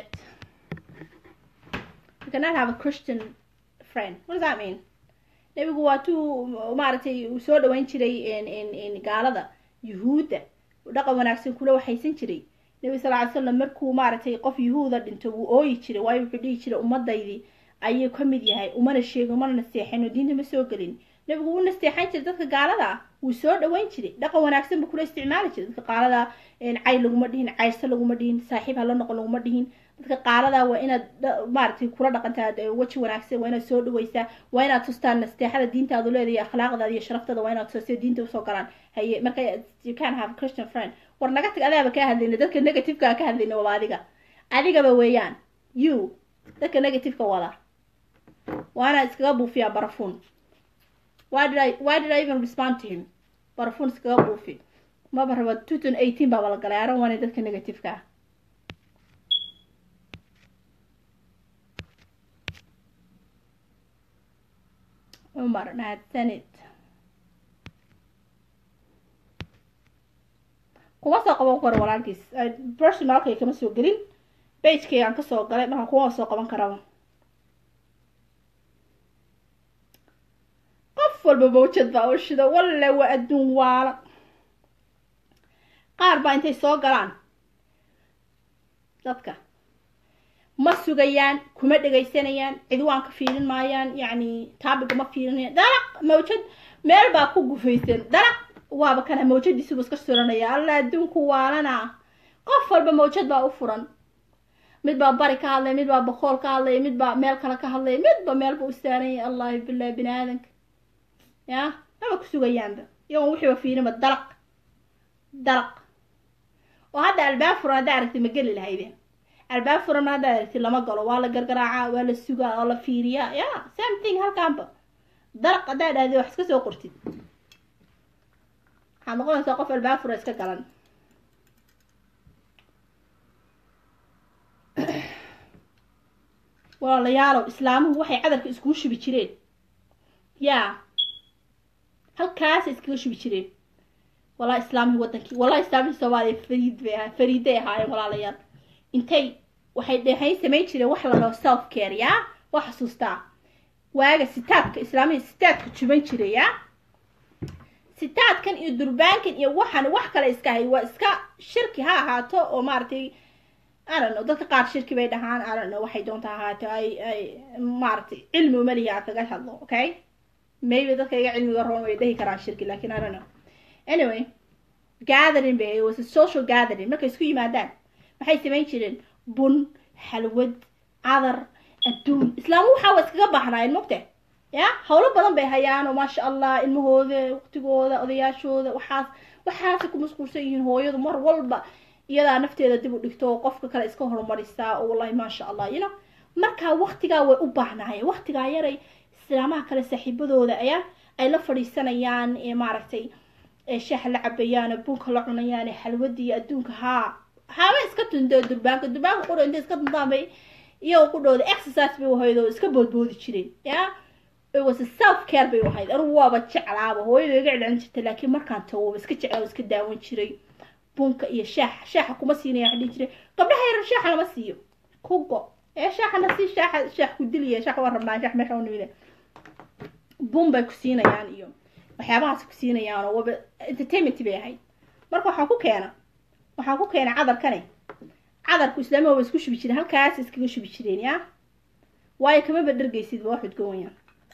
You cannot have a Christian friend. What does that mean? nebigu waa tuu maaragtay uu soo dhaweyn jiray in gaalada yuhuudda dhaqan wanaagsan kula waxaysan jiray nebi sal ly slam markuu maaragtay qof yuhuuda dhinto wuu ooyi jiray waayo wuxuu dhihi jiray ummadaydii ayuu ka mid yahay umana sheego umana naseexin oo diinta ma soo gelin nebigu wuu nasteexan jiray dadka gaalada ah wuu soo dhaweyn jiray dhaqan wanaagsan buu kula isticmaali jiray dadka qaalada cay laguma dhihin cayrse laguma dhihin saaxiib hala noqon laguma dhihin dadka qaalada waa inaad maaragtay kula dhaqantaa weji wanaagsan waa inaad soo dhaweysaa waa inaad tustaan nasteexada diintaadu leedahay akhlaaqdaada iyo sharaftada waa inaad tustaa diinta usoo galaan haye marka you can have a christian friend war naga tag adaaba ka hadlayna dadka negativeka ka hadlayna waa adiga adigaba weeyaan you dadka negativeka wada waa inaad iskaga buufiyaa barafuun why did I why did I even respond to him barafuun iskaga buufi maba raba two thousand eighteen baaba la galay aran waana dadka negativeka ah cumar mahadsanid kuma soo qaban karo walaalkiis personalkay kama soo gelin bagekaygaan kasoo galay marka kuma soo qaban karaba qof walba mawjad baa u shida walle waa adduun waala qaar baa intay soo galaan dadka ma sugayaan kuma dhegaysanayaan cidwaan ka fiirin maayaan yacni taabiga ma fiirinayaan dalaq mawjad meel baa ku gufaysan dalaq waaba kana mawjadiisuba iska suranaya alla adduunku waalana qof walba mawjad baa u furan mid baa bari ka hadlaya mid baa boqool ka hadlaya mid baa meel kale ka hadlaya midba meelba u saaranya allahi billahi bini aadanka ya maba ku sugayaanba iyagoon wixiiba fiirinba dalaq dalaq oo hadda albaab furan haddaa aragtay ma geli lahaydeen albaab furan haddaa aragtid lama galo waa la gargaraacaa waa la sugaa oo la fiiriyaa ya same thing halkaanba dalaq haddaa dhahday wax iska soo qortid waxaad noqonaysaa qof albaab fura iska galan walaalayaalow islaamuhu waxay cadarka iskuu shubi jireen yaa halkaasay iskaga shubi jireen walaa islaamihii wadankii walaa islaamihii soomaaliya fariid bay ahaa fariiday ahaayeen walaalayaal intay waxay dhehayn samayn jireen wax la dhaho self care yaa waa xasuustaa waaga sitaadka islaamihii sitaadka juban jiray yaa sitaadkan iyo durbaankan iyo waxan wax kale iska hay waa iska shirki ha ahaato oo maaragtay arano dadka qaar shirki bay dhahaan arano waxay doonta ahaato ay ay maaragtay cilmi umalihi aan kaga hadlo okay maybe dadka iga cilmiga roon way dhahi karaan shirki lakin I don't know anyway gathering bay was a social gathering markay isku yimaadaan maxay samayn jireen bun xalwad cadar adduun islaamu waxaa waa iskaga baxnaayeen mogte ya hawlo badan bay hayaan oo maasha allah ilmahooda waqtigooda odayaashooda waxaas waxaasay ku mashquulsan yihiin hooyadu mar walba iyadaa nafteeda dib u dhigto oo qofka kale iska horumarisaa oo wallahi maasha allah you know markaa waqtigaa way u baahnaayeen waqtigaa yaray islaamaha kale saaxiibadooda ayaa ay la fadhiisanayaan ee maaragtay shaaha la cabayaan bunka la cunayaan xalwadii adduunka haa haaba iska tundo durbaanka durbaanka quro intay iska tuntaan bay iyagoo ku dhowda exercise bay ahayd oo iska boodboodi jireen ya it was a self care bay ahayd anugu waaba jeclaaba hooyada iga celcelin jirtay laakiin markaan tago iska jeclaa iska daawan jiray bunka iyo shaaxa shaaxa kuma siinaya waxaa dhihi jiray gabdhaha yarar shaaxa lama siiyo kugo ee shaaxana si shaaxa shaax ku diliya shaax waa rabnaa shaax meesha unimide bun bay ku siinayaan iyo waxyaabahaas ku siinayaan oo waba entertainment bay ahayd marka waxaa ku keena waxaa ku keena cadarkane cadarku islaamiga waba isku shubi jireen halkaas iskaga shubi jireen yaa waayo kamaba dhargaysid ba wax udgowayaan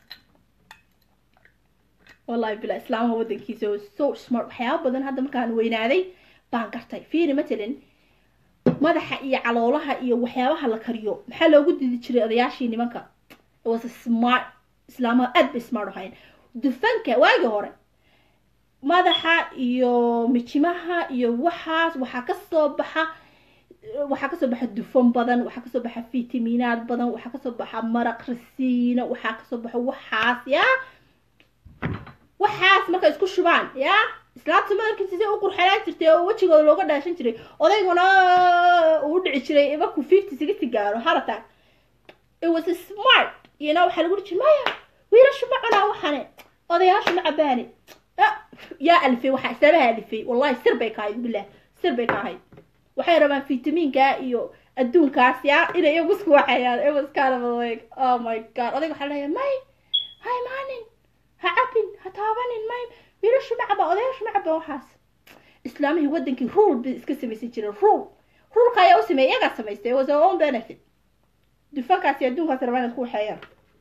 wallahi bila islaamaha wadankiisa oo so smart waxyaaba badan hadda markaan weynaaday baan gartay fiiri matalan madaxa iyo caloolaha iyo waxyaabaha la kariyo maxaa loogu didi jiray odayaashii nimanka was smart islaamaha aad bay smart ahayn dufanka waagii hore madaxa iyo mijimaha iyo waxaas waxaa kasoo baxa waxaa kasoo baxa dufan badan waxaa kasoo baxa fitaminaad badan waxaa kasoo baxa maraq rasiino waxaa kasoo baxa waxaas yaa waxaas markay isku shubaan yaa islaamta madalkiisa si u qurxanaan jirtay oo wejigooda looga dhaashan jiray odayguna uu dhici jiray markuu fifty sixty gaaro harata it was a smart you know waxaa lagu jiray maya wiilashu ma cunaa waxane odayaashu ma cabaani yaa alifay waxaa islaabaha alifay wallahi sir bay ka ahayd bilah sir bay ka ahayd waxay rabaan fitamiinka iyo adduunkaas yaa inay iyagu isku waxeeyaan it was kind of like oh my god odayga waxaa leeyahay may ha imaanin ha cabin ha taabanin may wiilashu ma caba odayaashu ma caba waxaas islaamihii wadankii rule bay iska samaysan jireen rule ruleka ayaa u sameeyay iyagaa samaystay it was our own benefit dufankaas iyo adduunkaas rabaa inaad ku waxeeyaan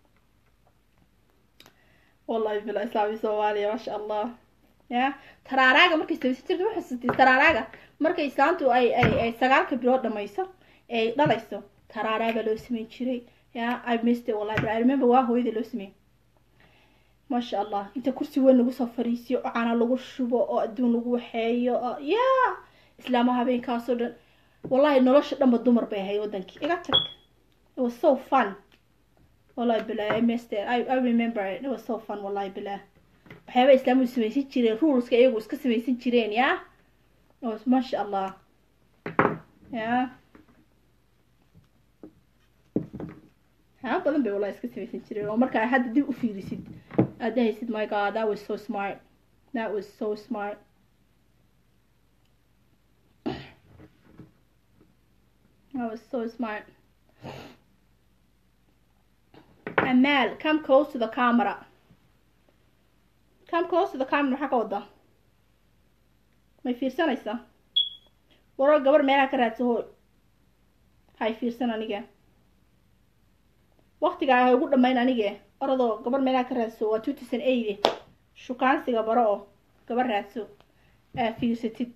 wallahi bila islaami soomaaliya maasha allah ya taraaraaga markay samaysan jirta ma xusutay taraaraaga markay islaantu ay ay ay sagaalka bilood dhamayso ay dhalayso taraaraaga loo sameyn jiray ya i missed it wallahi i remember waa hooyada loo sameeyey maasha allah inta kursi weyn lagu soo fariisiyo oo cana lagu shubo oo adduun lagu waxeeyo oo ya islaama habeenkaasoo dhan wallahi nolosha dhanba dumar bay ahayd wadankii iga tag it was so fun wallahi bilah i missed it i, I remember it it was so fun wallahi bilah waxyaaba islaamu samaysan jireen ruleska iyagu iska samaysan jireen ya maasha allah ya waxyaaba badan bay wallahi iska samaysan jireen oo markaa hadda dib u fiirisid aad dhahaysid my god that was so smart that was so smart that was so smart Amal come close to the camera come close to the camera maxaa ka wadaa may fiirsanaysaa waro gabar meelaha ka raadsa hooy hay fiirsan anige waktigaa ha ugu dhamayn anige oradoo gabar meelaha ka raadso waa two thousand eight shukaansiga baro oo gabar raadso aa fiirsatid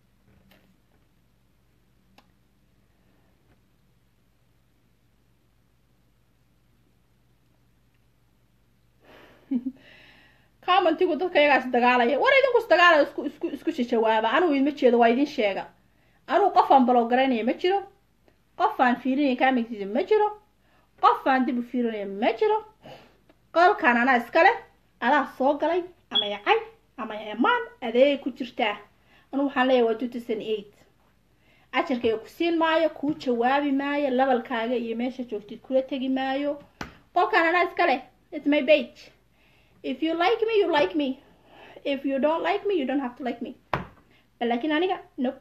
commentigu dadka iyagaas dagaalaya war idinku isdagaalaya isku isku isku jawaaba anugu idma jeedo waa idin sheega anugu qofaan balow garanaya ma jiro qofaan fiirinaya kaamigtiisa ma jiro qofaan dib u fiirinaya ma jiro qolkan anaa iskale adaa soo galay ama yacay ama emaan adeegay ku jirtaa anugu waxaan leeyahay waa two thousand eight ajarkayga ku siin maayo kuu jawaabi maayo labalkaaga iyo meesha joogtid kula tegi maayo qolkan anaa iskale it's my page if you like me you like me if you don't like me you don't have to like me laakiin aniga nope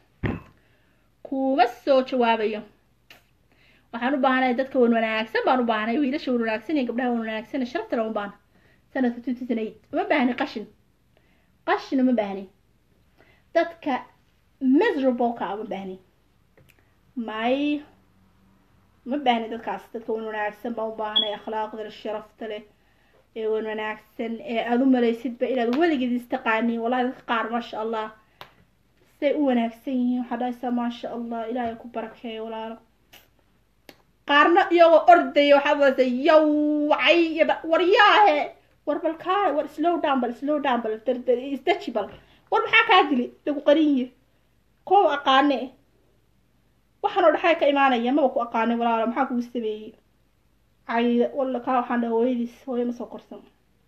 kuma soo jawaabayo waxaan u baahanahay dadka wan wanaagsan baan u baahanay wiilasha wan wanaagsan iyo gabdhaha wan wanaagsan shartana u baahna sanadka two thousand eight uma baahni qashin qashin uma baahni dadka miserable-ka uma baahni may uma baahni dadkaas dadka wan wanaagsan baan u baahanay akhlaaqda sharafta leh ee wan wanaagsan ee aada u malaysidba inaad weligeed istaqaaniin wallahi dadka qaar maasha allah siday u wanaagsan yihiin waxaa dhahaysaa maasha allah ilaahay ku barakeeyo walaalo qaarna iyagoo ordaya waxaad wadaysa yawcay waryaahe war bal kaale war slow down bal slow down bal isdaji bal war maxaa kaa dili lagu qarinye koow aqaane waxaanoo dhexay ka imaanaya maba ku aqaanay walaalo maxaa kugu sameeyey cayda walla kaa waxaan dhaha hooyadiis hooyo ma soo korsan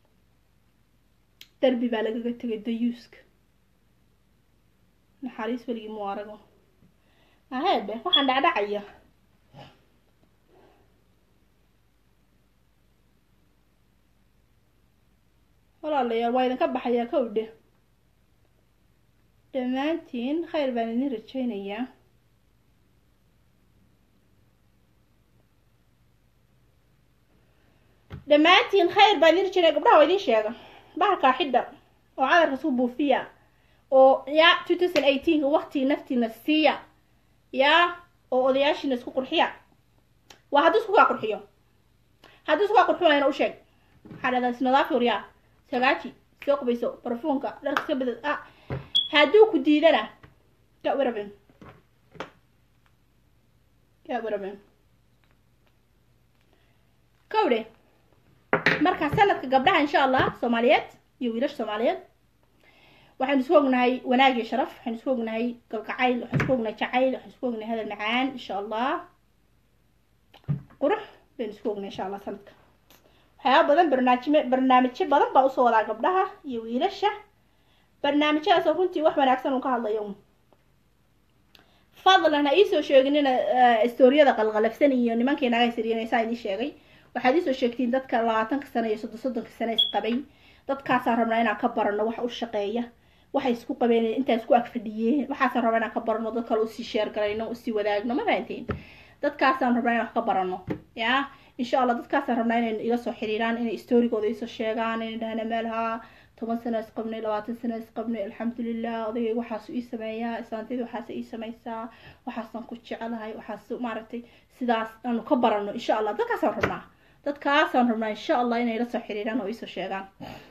darbi baa lagaga tegay dayuuska naxariis weligii mu arago aheebe waxaan dhacdhacaya walaalayaal waa idinka baxayaa kowdhe dhammaantiin khayr baan idin rajaynayaa dhammaantiin khayr baan idin rajaynaya gabdhaha waa idin sheega bahalkaa xidha oo cadarka suu buufiya oo ya two thousand eighteenka waktii naftiina siiya ya oo odayaashiina isku qurxiya waa hadduu isku kaa qurxiyo hadduu isku kaa qurxiyo waa ina u sheeg waxaa dhahdaa isnadaafi waryaa sagaaji soo qubayso barfuunka dharka iska bedad ah hadduu ku diidana get rid of him get rid of him kowdhe marka sanadka gabdhaha insha allah soomaaliyeed iyo wiilasha soomaaliyeed waxaynu isku ognahay wanaag iyo sharaf waxaynu isku ognahay galgacayl waxaynu isku ognahay jacayl waxaynu isku ognahay hadal macaan insha allah qurux baynu isku ognahay insha allah sanadka waxyaaba badan barnaamijme barnaamijyo badan baa usoo wadaa gabdhaha iyo wiilasha barnaamijyadaasoo runtii wax wanaagsan uu ka hadlayo fadlan ha iisoo sheeginina storiyada qalqalafsan iyo nimankii naga siriyanaysaa idin sheegay waxaad iisoo sheegtiin dadka labaatanka sano iyo soddon soddonka sano isqabay dadkaasaan rabnaa inaan ka barano waxa u shaqeeya waxay isku qabeen intaa isku agfadhiyeen waxaasaan rabnaa inaan ka barano dad kale usii sheergalayno usii wadaagno ma fahanteen dadkaasaan rabnaa inaan wax ka barano ya insha allah dadkaasaan rabnaa inay ila soo xiriiraan inay storygooda iisoo sheegaan inay dhahna meelhaa toban sano isqabnay labaatan sano isqabnay alxamdulilah odagay waxaasu ii sameeyaa islaantayda waxaasa ii sameysaa waxaasaan ku jecelahay waxaas maaragtay sidaas aanu ka barano insha allah dadkaasaan rabnaa dadkaasaan rabnaa insha allah inay la soo xiriiraan oo iisoo sheegaan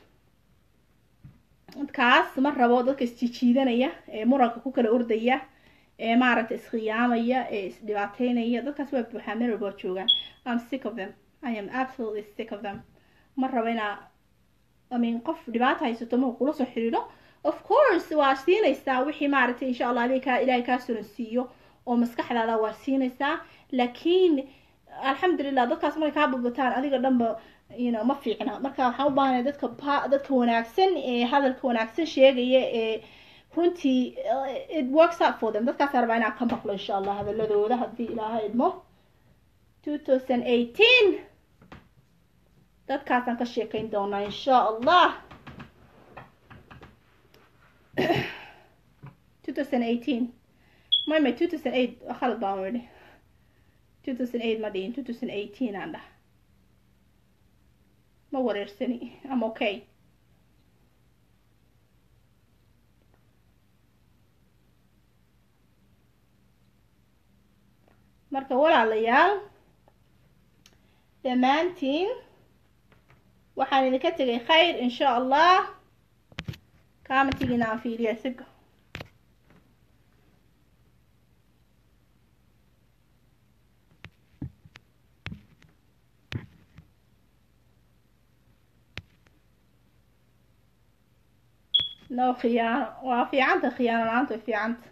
dadkaas ma rabo dadka isjijiidanaya ee muranka ku kala ordaya ee maaragtay iskhiyaamaya ee isdhibaateynaya dadkaas waa buuxaa meel walba joogaan am sick of them i am absolutely sick of them ma rabo inaa I mean qof dhibaata haysato marku kula soo xiriiro of course waa siinaysaa wixii maaragtay insha allah adig kaa ilaahay kaa suran siiyo oo maskaxdaada waa siinaysaa laakiin alxamdulilah dadkaas markay kaa badbataan adiga dhanba you know ma fiicna marka waxaan u baahanay dadka pa dadka wanaagsan ee hadalka wanaagsan sheegaya ee runtii it works out for them dadkaas rabaa inaan ka maqlo insha allah hadaladooda haddii ilaaha idmo two thousand eighteen dadkaasaan ka sheekayn doonaa insha allah two thousand eighteen may may two thousand eight khalad baan idhi two thousand eight ma dhihin two thousand eighteen aan dhah ma wareersani am okay marka walaalayaal dhammaantiin waxaan idinka tegay khayr insha allah commentigiina aan fiiriya siga no khiyaano waa fiicanta khiyaano la-aanta way fiicanta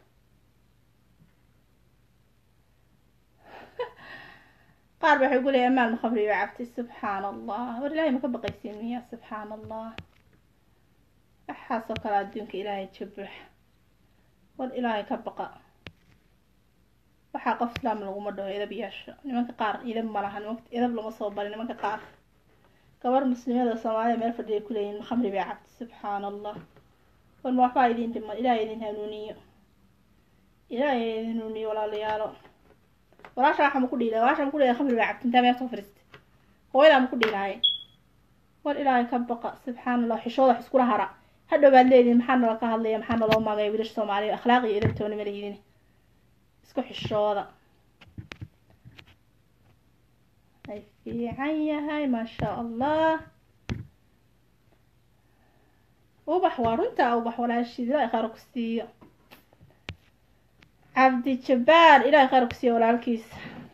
qaar ba waxay guleeya amaal makhamri ba cabtay subxaan allah war ilaahay maka baqaysiin miya subxaan allah waxaasoo kale adduunka ilaahay jabux war ilaahay ka baqa waxaa qof islaam laguma dhaho edab yeesho nimanka qaar idab ma laha nimanka edab lama soo barin nimanka qaar gabar muslimada soomaalida meel fadhiya kuleeyihin makhamri bay cabtay subxaan allah war ma waxbaa idin dhiman ilaahay idin hanuuniyo ilaahay idin hanuuniyo walaalayaalo walaasha waxa ma ku dhiilay walaasha ma ku dhiilay khamri baa cabtay intaa meel soo fariistay hooyadaa ma ku dhiilahay war ilaahay ka baqa subxaan allah xishooda wax iskula hara hadhow baad leedihin maxaa nala ka hadlaya maxaa naloo maagaya wiilasha soomaaliya akhlaaq iyo edabtoona ma lehidin isku xishooda ay fiican yahay maasha allah ubax waa runta ubax walaashiid ilaahay khayr ku siiyo cabdi jabbaar ilaahay khayr ku siiyo walaalkiisa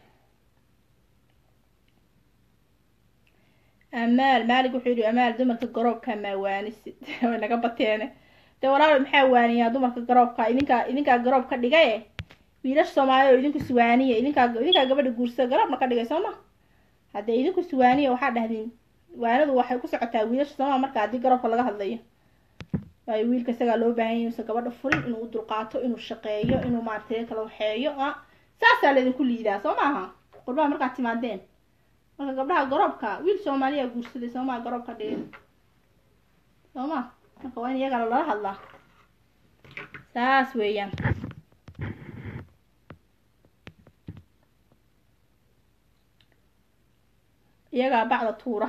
amaal maalig wuxuu yidhi amaal dumarka garoobka maa waanisid way naga bateene dee walaal maxaa waaniyaa dumarka garoobka idinkaa idinkaa garoob ka dhigaye wiilasha soomaaliya oo idinku suwaaniya idinkaa idinkaa gabadha guursada garoobna ka dhigay soo ma haddee idinku suwaaniya waxaa dhahdeen waanadu waxay ku socotaa wiilasha sooma marka haddii garoobka laga hadlayo waayo wiilka isagaa loo baahan yahy inuusan gabadha furin inuu u dulqaato inuu shaqeeyo inuu maaragtay kala waxeeyo a saasaa laydinku liidaa soo maaha qurbaha markaad timaadeen marka gabdhaha garoobka wiil soomaaliya guursaday soomaa garoob ka dhigay sooma marka waa in iyagana lala hadlaa saas weeyaan iyagaa bacda tuura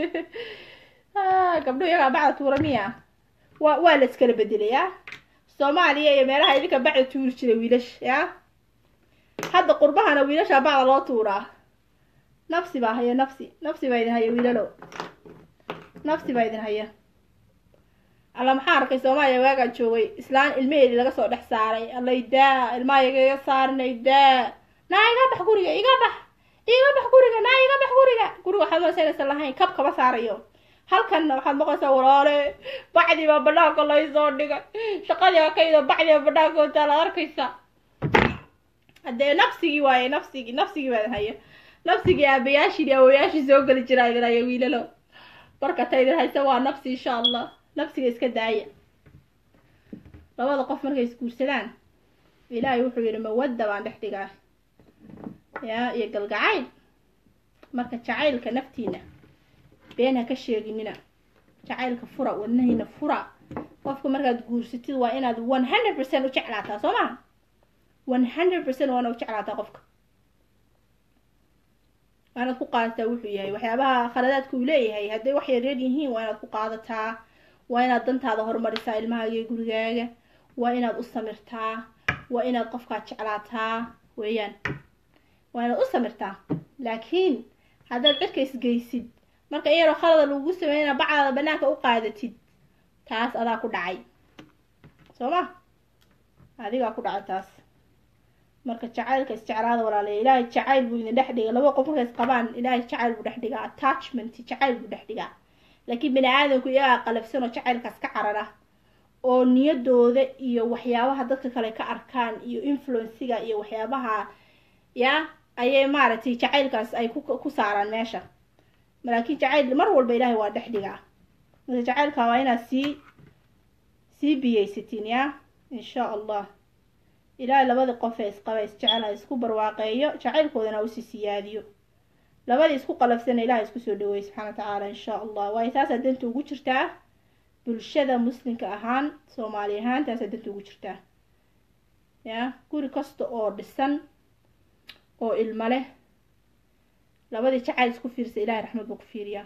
gabdho iyagaa bacda tuura miya wa waa la iskala bedelay ya soomaaliya iyo meelaha idinka bacda tuuri jiray wiilash ya hadda qurbahana wiilashaa bacda loo tuuraa nafsi baa haya nafsi nafsi baa idin haya wiilalow nafsi baa idin haya alla maxaa arkay soomaaliya waagaan joogay islaan ilmaheedii laga soo dhex saaray allay daa ilmaha igaga saarinay daa naa iga bax guriga iga bax iga bax guriga naa iga bax guriga guriga waxaad masaynaysan lahayn kab kama saarayo halkanna waxaad maqlaysaa walaale bacdii baa banaanka laysoo dhigay shaqadii akaydo bacdii baa banaanka wataa la arkaysa haddee nafsigii waaye nafsigii nafsigii baa idin haya nafsigii aabayaashii iyo awoyaashii soo geli jiraa idin haya wiilalo marka ta idin haysa waa nafsi insha allah nafsiga iska daaya labada qof markay isguursadaan ilaahay wuxuu yidhi mawadda baan dhex dhigaa yaa iyo galgacayl marka jacaylka naftiina been ha ka sheeginina jacaylka fura wadnahiina fura qofka markaad guursatid waa inaad one hundred percent u jeclaataa soo maha one hundred percent waana u jeclaataa qofka waa inaad ku qaadataa wuxuu yahay waxyaabaha khaladaadka uu leeyahay hadday wax yaryar yihiin waa inaad ku qaadataa waa inaad dantaada horumarisaa ilmahaaga iyo gurigaaga waa inaad u samirtaa waa inaad qofkaa jeclaataa weeyaan waa inaad u samirtaa laakiin haddaad cirka isgeysid marka iyaroo khalada lagu sameynaa bacdaada banaanka u qaadatid taas adaa ku dhacay soo ma adigaa ku dhacay taas marka jacaylka isjeclaada walaalaya ilaahay jacayl buu idin dhex dhiga laba qof markay isqabaan ilaahay jacayl buu dhex dhigaa attachment jacayl buu dhex dhigaa laakiin bani aadamku iyagaa qalafsan oo jacaylkaas ka carara oo niyadooda iyo waxyaabaha dadka kale ka arkaan iyo influenciga iyo waxyaabaha ya ayay maaragtay jacaylkaas ay ku saaraan meesha laakiin jacayl mar walba ilaahay waa dhex dhigaa marka jacaylka waa inaad sii sii biyaysatiin ya insha allah ilaahay labadii qof ee isqaba isjecel ha isku barwaaqeeyo jacaylkoodana ha usii siyaadiyo labadii isku qalafsana ilahay isku soo dhaweey subxaana wa tacaala insha allah waayo taasaa danta ugu jirtaa bulshada muslimka ahaan soomaali ahaan taasaa danta ugu jirtaa ya guri kasta oo dhisan oo ilmo leh labadii jacayl isku fiirsa ilahay raxmad buu ku fiiriyaa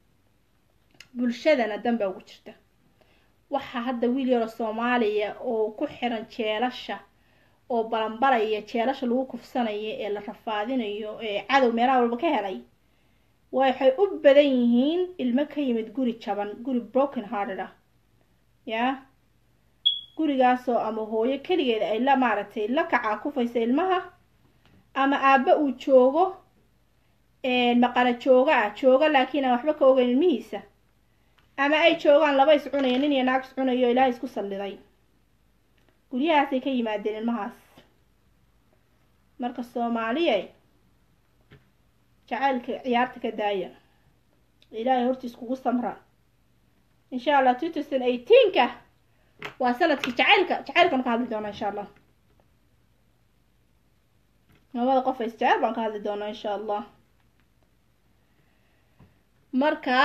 bulshadana dan baa ugu jirta waxaa hadda wiil yaro soomaaliya oo ku xiran jeelasha oo balanbalaya jeelasha lagu kufsanayo ee la rafaadinayo ee cadow meelaha walba ka helay waxay u badan yihiin ilmo ka yimid guri jaban guri broken hearted ah yaa gurigaasoo ama hooyo keligeeda ay la maaragtay la kacaa kufaysa ilmaha ama aabba uu joogo maqana jooga ah jooga laakiin aan waxba ka ogeyn ilmihiisa ama ay joogaan laba is cunaya nin iyo naag is cunayo ilaahay isku salliday guryahaasay ka yimaadeen ilmahaas marka soomaaliya jacaylka ciyaarta ka daaya ilaahay hortiis kugu samra insha allah two thousand eighteenka waa sanadkii jacaylka jacaylkan ka hadli doonaa insha allah labada qof is jecel baan ka hadli doonaa insha allah marka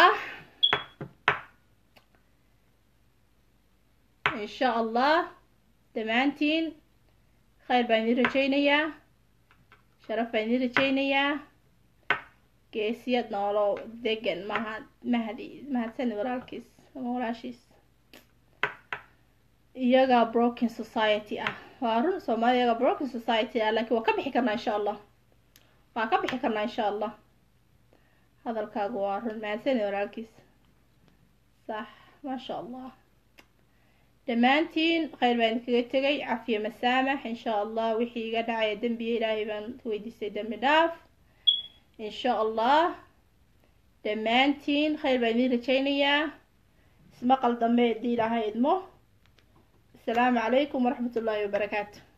insha allah dhammaantiin khayr baan idin rajaynayaa sharaf baan idin rajaynayaa geesiyad noolo degan mahad mahdi mahadsani walaalkiis ama walaashiis iyaga broken society ah waa run soomaalida iyaga broken society ah laakiin waa ka bixi karnaa insha allah waa ka bixi karnaa insha allah hadalkaagu waa run mahadsani walaalkiis sax maasha allah dhammaantiin khayr baan idinkaga tegay cafiya masaamax insha allah wixii iga dhacaya dembiya ilaahay baan weydiistay dembi dhaaf insha allah dhammaantiin khayr baan idin rajaynayaa ismaqal dambe haddii ilaahay idmo asalaamu calaykum waraxmat ullaahi wabarakaatu